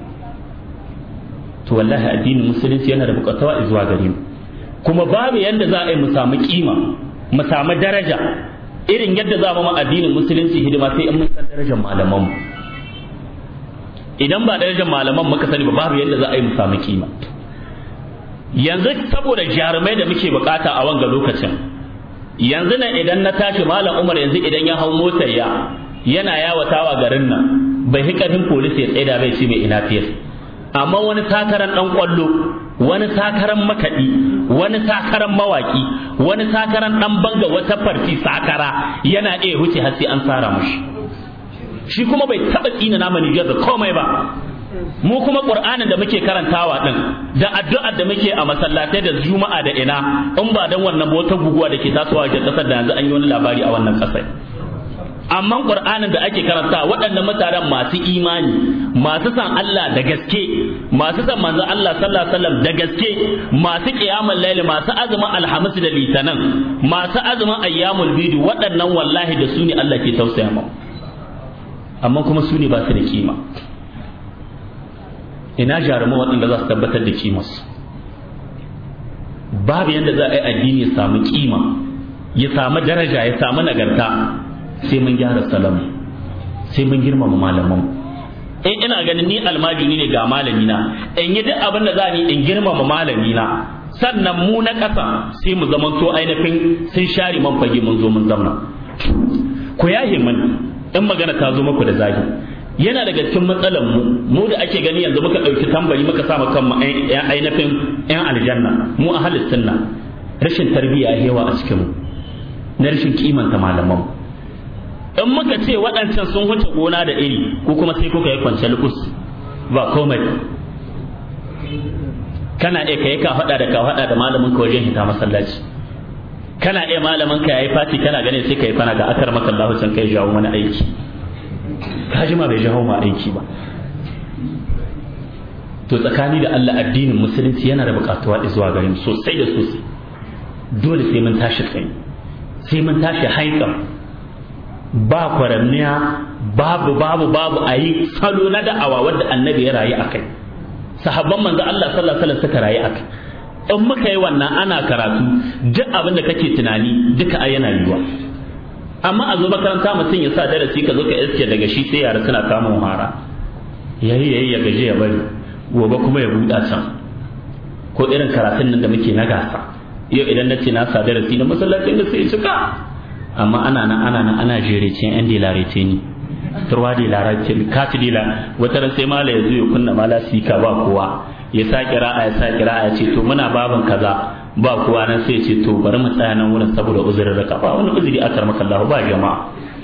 [SPEAKER 1] to wallahi addinin musulunci yana da bukatawa zuwa gare mu kuma babu yadda za a yi mu samu kima mu samu daraja irin yadda za mu addinin musulunci hidima sai in mun san darajar malaman mu idan ba darajar malaman muka sani ba babu yadda za a yi mu samu kima yanzu saboda jarumai da muke bukata a wanga lokacin yanzu nan idan na tashi malam umar yanzu idan ya hau motar ya yana yawatawa garin nan bai hi karfin polisi ya tsaida bai ce mai ina fiyas amma wani takaran dan kwallo wani takaran makaɗi wani takaran mawaki wani takaran dan banga wata farti sakara yana iya wuce har sai an tsara mushi shi kuma bai taba tsina nama Nijar da komai ba mu kuma qur'anin da muke karantawa din da addu'ar da muke a masallatai da juma'a da ina in ba dan wannan wata guguwa da ke tasowa ga kasar da yanzu an yi wani labari a wannan kasar amma qur'anin da ake karanta waɗannan mutanen masu imani masu san Allah da gaske masu san manzo Allah sallallahu alaihi wasallam da gaske masu qiyamul layl masu azumin alhamis da litanan masu azumin ayyamul bidi waɗannan wallahi da su ne Allah ke tausaya mu amma kuma su ne ba su da kima ina jaruman waɗanda za su tabbatar da kimarsu babu yadda za a yi addini ya samu kima ya samu daraja ya samu nagarta sai mun gyara salamu sai mun girmama malaman in ina ganin ni almajiri ne ga malami na in yi duk abin da za ni in girmama malami na sannan mu na ƙasa sai mu zaman to ainihin sun share man fage mun zo mun zamna ku yahe mun in magana ta zo muku da zagi yana daga cikin matsalar mu mu da ake gani yanzu muka ɗauki tambari muka sa kan ainihin yan aljanna mu a sunna rashin tarbiyya hewa a cikin mu na rashin kimanta malaman mu in muka ce waɗancan sun wuce gona da iri ko kuma sai kuka yi kwance lukus ba komai kana iya kai ka faɗa da ka faɗa da malamin ka wajen hita masallaci kana iya malamin ka yayi fati kana ganin sai kai fana ga akar maka Allah can kai jawo wani aiki ka ji ma bai jawo ma aiki ba to tsakani da Allah addinin musulunci yana da bukatuwa zuwa gare mu sosai da sosai dole sai mun tashi tsaye sai mun tashi haikan ba kwaranniya babu babu babu a yi salo na da'awa wadda annabi ya rayu a kai sahabban manzo Allah sallallahu alaihi wasallam suka rayu a kai in muka yi wannan ana karatu duk abin da kake tunani duka ai yana yiwa amma a zo makaranta mutum ya sa darasi ka zo ka iske daga shi sai yara suna kama hara yayi yayi ya gaje ya bari gobe kuma ya buɗa can ko irin karatun nan da muke na gasa yau idan na ce na sa darasi na masallacin da sai cika amma ana nan ana nan ana jerece yan dilarece ni turwa dilarece kati dila wata ran sai mala ya zo ya kunna mala sika ba kowa ya sa kira'a ya sa kira'a ya ce to muna baban kaza ba kowa nan sai ya ce to bari mu tsaya nan wurin saboda uzurin raka ba wani uzuri akar maka Allah ba jama'a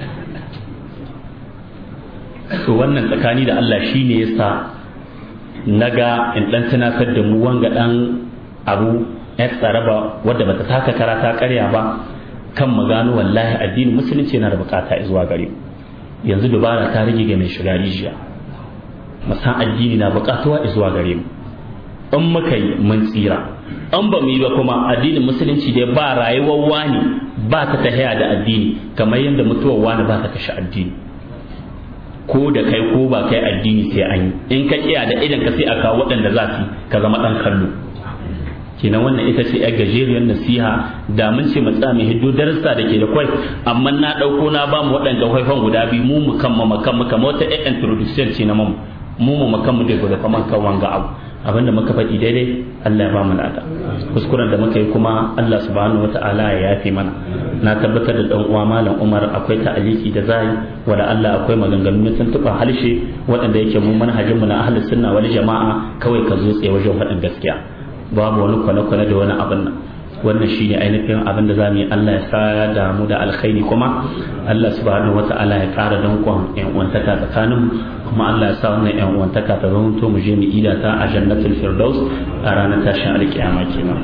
[SPEAKER 1] to wannan tsakani da Allah shine yasa naga in dan tunatar da mu wanga dan abu ya tsaraba wadda bata taka kara ta karya ba kan magano wallahi addinin musulunci yana da bukata zuwa gare mu yanzu dubara ta rage ga mai shiga rijiya musan addini na bukatuwa zuwa gare mu in muka yi mun tsira an ba mu yi ba kuma addinin musulunci dai ba rayuwar wani ba ta tahiya da addini kamar yadda mutuwar wani ba ta kashe addini ko da kai ko ba kai addini sai an yi in ka kiya da idan ka sai a kawo waɗanda za su ka zama ɗan kallo kenan wannan ita ce yar gajeriyar nasiha da mun ce mu tsami hiddo darasa da ke da kwai amma na ɗauko na ba mu waɗanda haifan guda biyu mu mu kan mu kan mu kamar wata ɗan introduction ce na mu mu mu kan mu da guda kaman kan wanga abu abinda muka faɗi daidai Allah ya ba mu lada kuskuren da muka yi kuma Allah subhanahu wataala ya yafe mana na tabbatar da dan uwa malam Umar akwai ta'aliki da zai wala Allah akwai maganganu na tuntuɓa halshe waɗanda yake mu manhajin mu na ahlus sunna wal jama'a kawai ka zo tsaye wajen faɗin gaskiya babu wani kwane-kwane da wani abin nan wannan shine ainihin abin da zamu yi Allah ya sa da mu da alkhairi kuma Allah subhanahu wata'ala ya ƙara dankon yan uwantaka tsakanin kuma Allah ya sa wannan yan uwantaka ta zama to mu je mu ida ta a jannatul firdaus a ranar tashin alkiyama kenan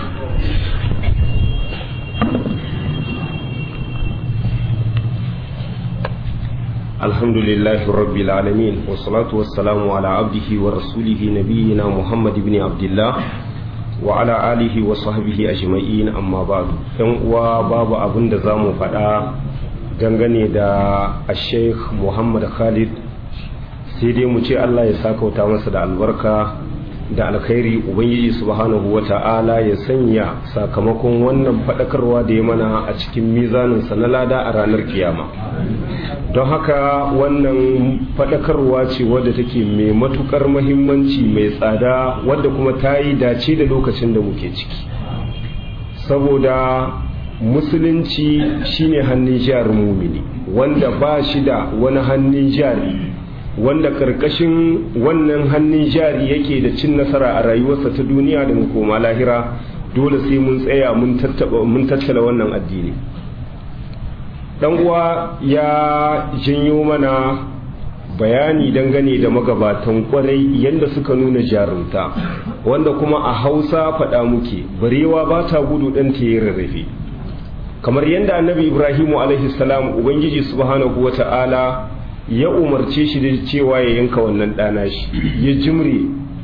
[SPEAKER 2] الحمد لله رب العالمين والصلاة والسلام على عبده ورسوله نبينا محمد بن عبد الله وعلى آله وصحبه أجمعين أما بعد ‘yan uwa babu abin da za mu faɗa dangane da Sheikh Muhammad Khalid sai dai mu ce Allah ya sakauta masa da albarka da alkhairi Ubangiji subhanahu wa ta'ala ya sanya sakamakon wannan faɗakarwa da ya mana a cikin mizaninsa na lada a ranar kiyama don haka wannan faɗakarwa ce wadda take mai matukar mahimmanci mai tsada wadda kuma ta yi dace da lokacin da muke ciki saboda musulunci shine hannun jarin mumini wanda ba shi da wani hannun jari wanda karkashin wannan hannun jari yake da cin nasara a rayuwarsa ta duniya da koma lahira dole sai mun tsaya mun tattala wannan addini dan uwa ya janyo mana bayani dangane da magabatan kwarai yadda suka nuna jarumta wanda kuma a hausa faɗa muke barewa ba ta gudu ɗan ta yi rarrafe kamar yadda annabi ibrahimu alaihi salam ubangiji subhanahu wa ta'ala ya umarce shi da cewa ya yanka wannan ɗana shi ya jimre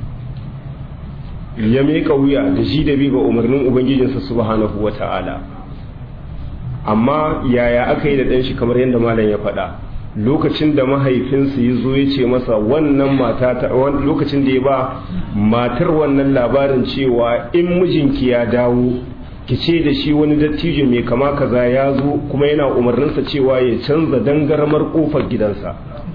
[SPEAKER 2] ya meka wuya da shi da bi ga umarnin ubangijinsa subhanahu wa ta'ala amma yaya aka yi da ɗan shi kamar yadda malam ya faɗa lokacin da mahaifinsa ya zo ya ce masa wannan mata lokacin da ya ba matar wannan labarin cewa in mijinki ya dawo ki ce da shi wani dattijo mai kama kaza ya zo kuma yana umarninsa cewa ya canza dangarmar kofar gidansa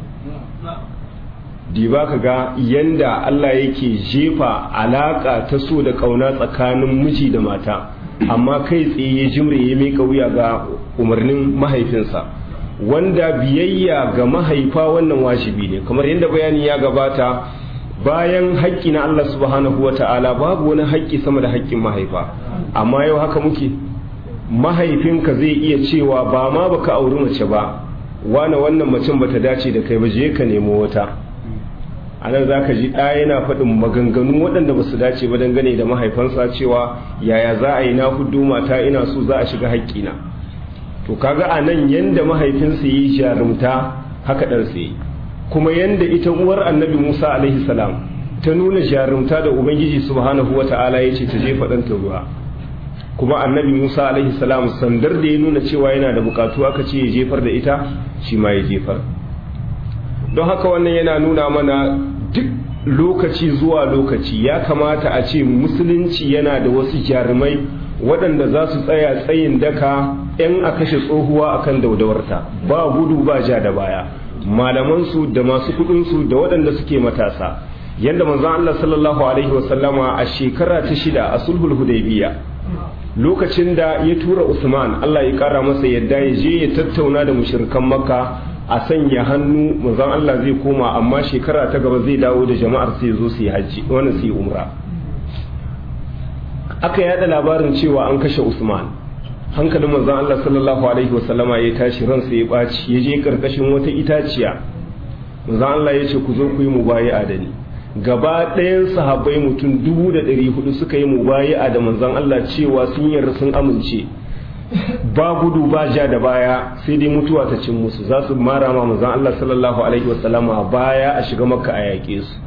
[SPEAKER 2] diba ka ga yanda Allah yake jefa alaka ta so da kauna tsakanin miji da mata amma kai tsaye ya jimre ya mika wuya ga umarnin mahaifinsa wanda biyayya ga mahaifa wannan wajibi ne kamar yadda bayani ya gabata bayan haƙƙi na Allah subhanahu wa ta'ala babu wani haƙƙi sama da haƙƙin mahaifa amma yau haka muke mahaifinka zai iya cewa ba ma baka auri mace ba wane wannan macen bata dace da kai ba je ka nemo wata a nan za ka ji ɗa yana faɗin maganganu waɗanda ba su dace ba dangane da mahaifansa cewa yaya za a yi na hudu mata ina so za a shiga haƙƙina to kaga a nan yanda mahaifinsa yi jarumta haka ɗansa yi kuma yanda ita uwar annabi musa alaihi salam ta nuna jarumta da ubangiji subhanahu wa ta'ala ya ce ta jefa ɗanta ruwa kuma annabi musa alaihi salam sandar da ya nuna cewa yana da bukatu aka ce ya jefar da ita shi ma ya jefar don haka wannan yana nuna mana duk lokaci zuwa lokaci ya kamata a ce musulunci yana da wasu jarumai waɗanda za su tsaya tsayin daka 'yan a kashe tsohuwa akan daudawarta ba gudu ba ja da baya malamansu da masu kudinsu da waɗanda suke matasa yadda manzon Allah sallallahu alaihi wasallama a shekara ta shida a sulhul hudaybiya lokacin da ya tura Usman Allah ya kara masa yadda ya je ya tattauna da mushrikan Makka a sanya hannu manzon Allah zai koma amma shekara ta gaba zai dawo da jama'ar sai zo su yi haji wannan su yi umra aka yada labarin cewa an kashe Usman hankalin manzon Allah sallallahu alaihi wasallama ya tashi ransa ya baci ya je karkashin wata itaciya manzon Allah ya ce ku zo ku yi mubayi'a da ni gaba ɗayan sahabbai mutum dubu da ɗari hudu suka yi mubayi'a da manzon Allah cewa sun yarda sun amince ba gudu ba ja da baya sai dai mutuwa ta cin musu za su mara ma manzon Allah sallallahu alaihi wasallama baya a shiga makka a yaƙe su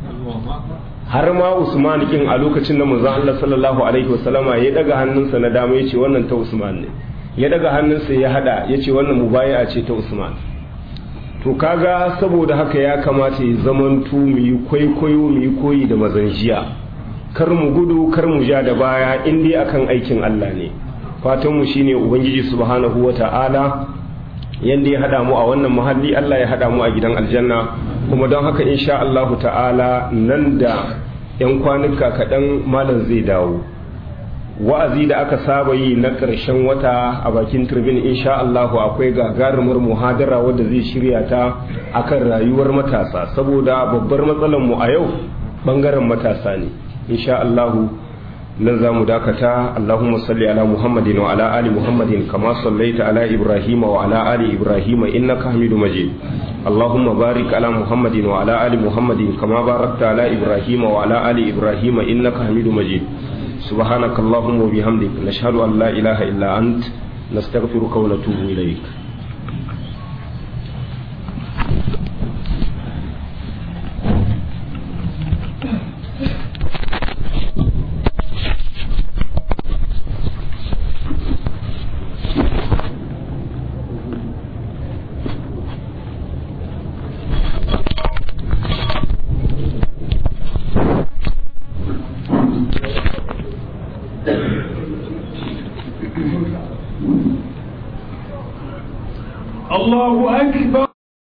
[SPEAKER 2] har ma Usman kin a lokacin da manzon Allah sallallahu alaihi wasallama ya daga hannunsa na dama yace wannan ta Usman ne ya daga hannunsa ya hada yace wannan mubayi'a ce ta Usman to kaga saboda haka ya kamata ya zamantu mu yi kwaikwayo mu yi koyi da mazan jiya kar mu gudu kar mu ja da baya in dai akan aikin Allah ne fatan mu shine ubangiji subhanahu wata'ala yanda ya hada mu a wannan muhalli Allah ya hada mu a gidan aljanna kuma don haka insha Allah ta'ala nan da yan kwanuka kaɗan malam zai dawo wa'azi da aka saba yi na ƙarshen wata a bakin turbin insha Allahu akwai gagarumar muhadara wadda zai shirya ta akan rayuwar matasa saboda babbar matsalar mu a yau bangaren matasa ne insha Allahu nan za mu dakata Allahumma salli ala Muhammadin wa ala ali Muhammadin kama sallaita ala Ibrahim wa ala ali Ibrahim innaka Hamidu Majid Allahumma barik ala Muhammadin wa ala ali Muhammadin kama barakta ala Ibrahim wa ala ali Ibrahim innaka Hamidu Majid سبحانك اللهم وبحمدك نشهد أن لا إله إلا أنت نستغفرك ونتوب إليك
[SPEAKER 3] الله أكبر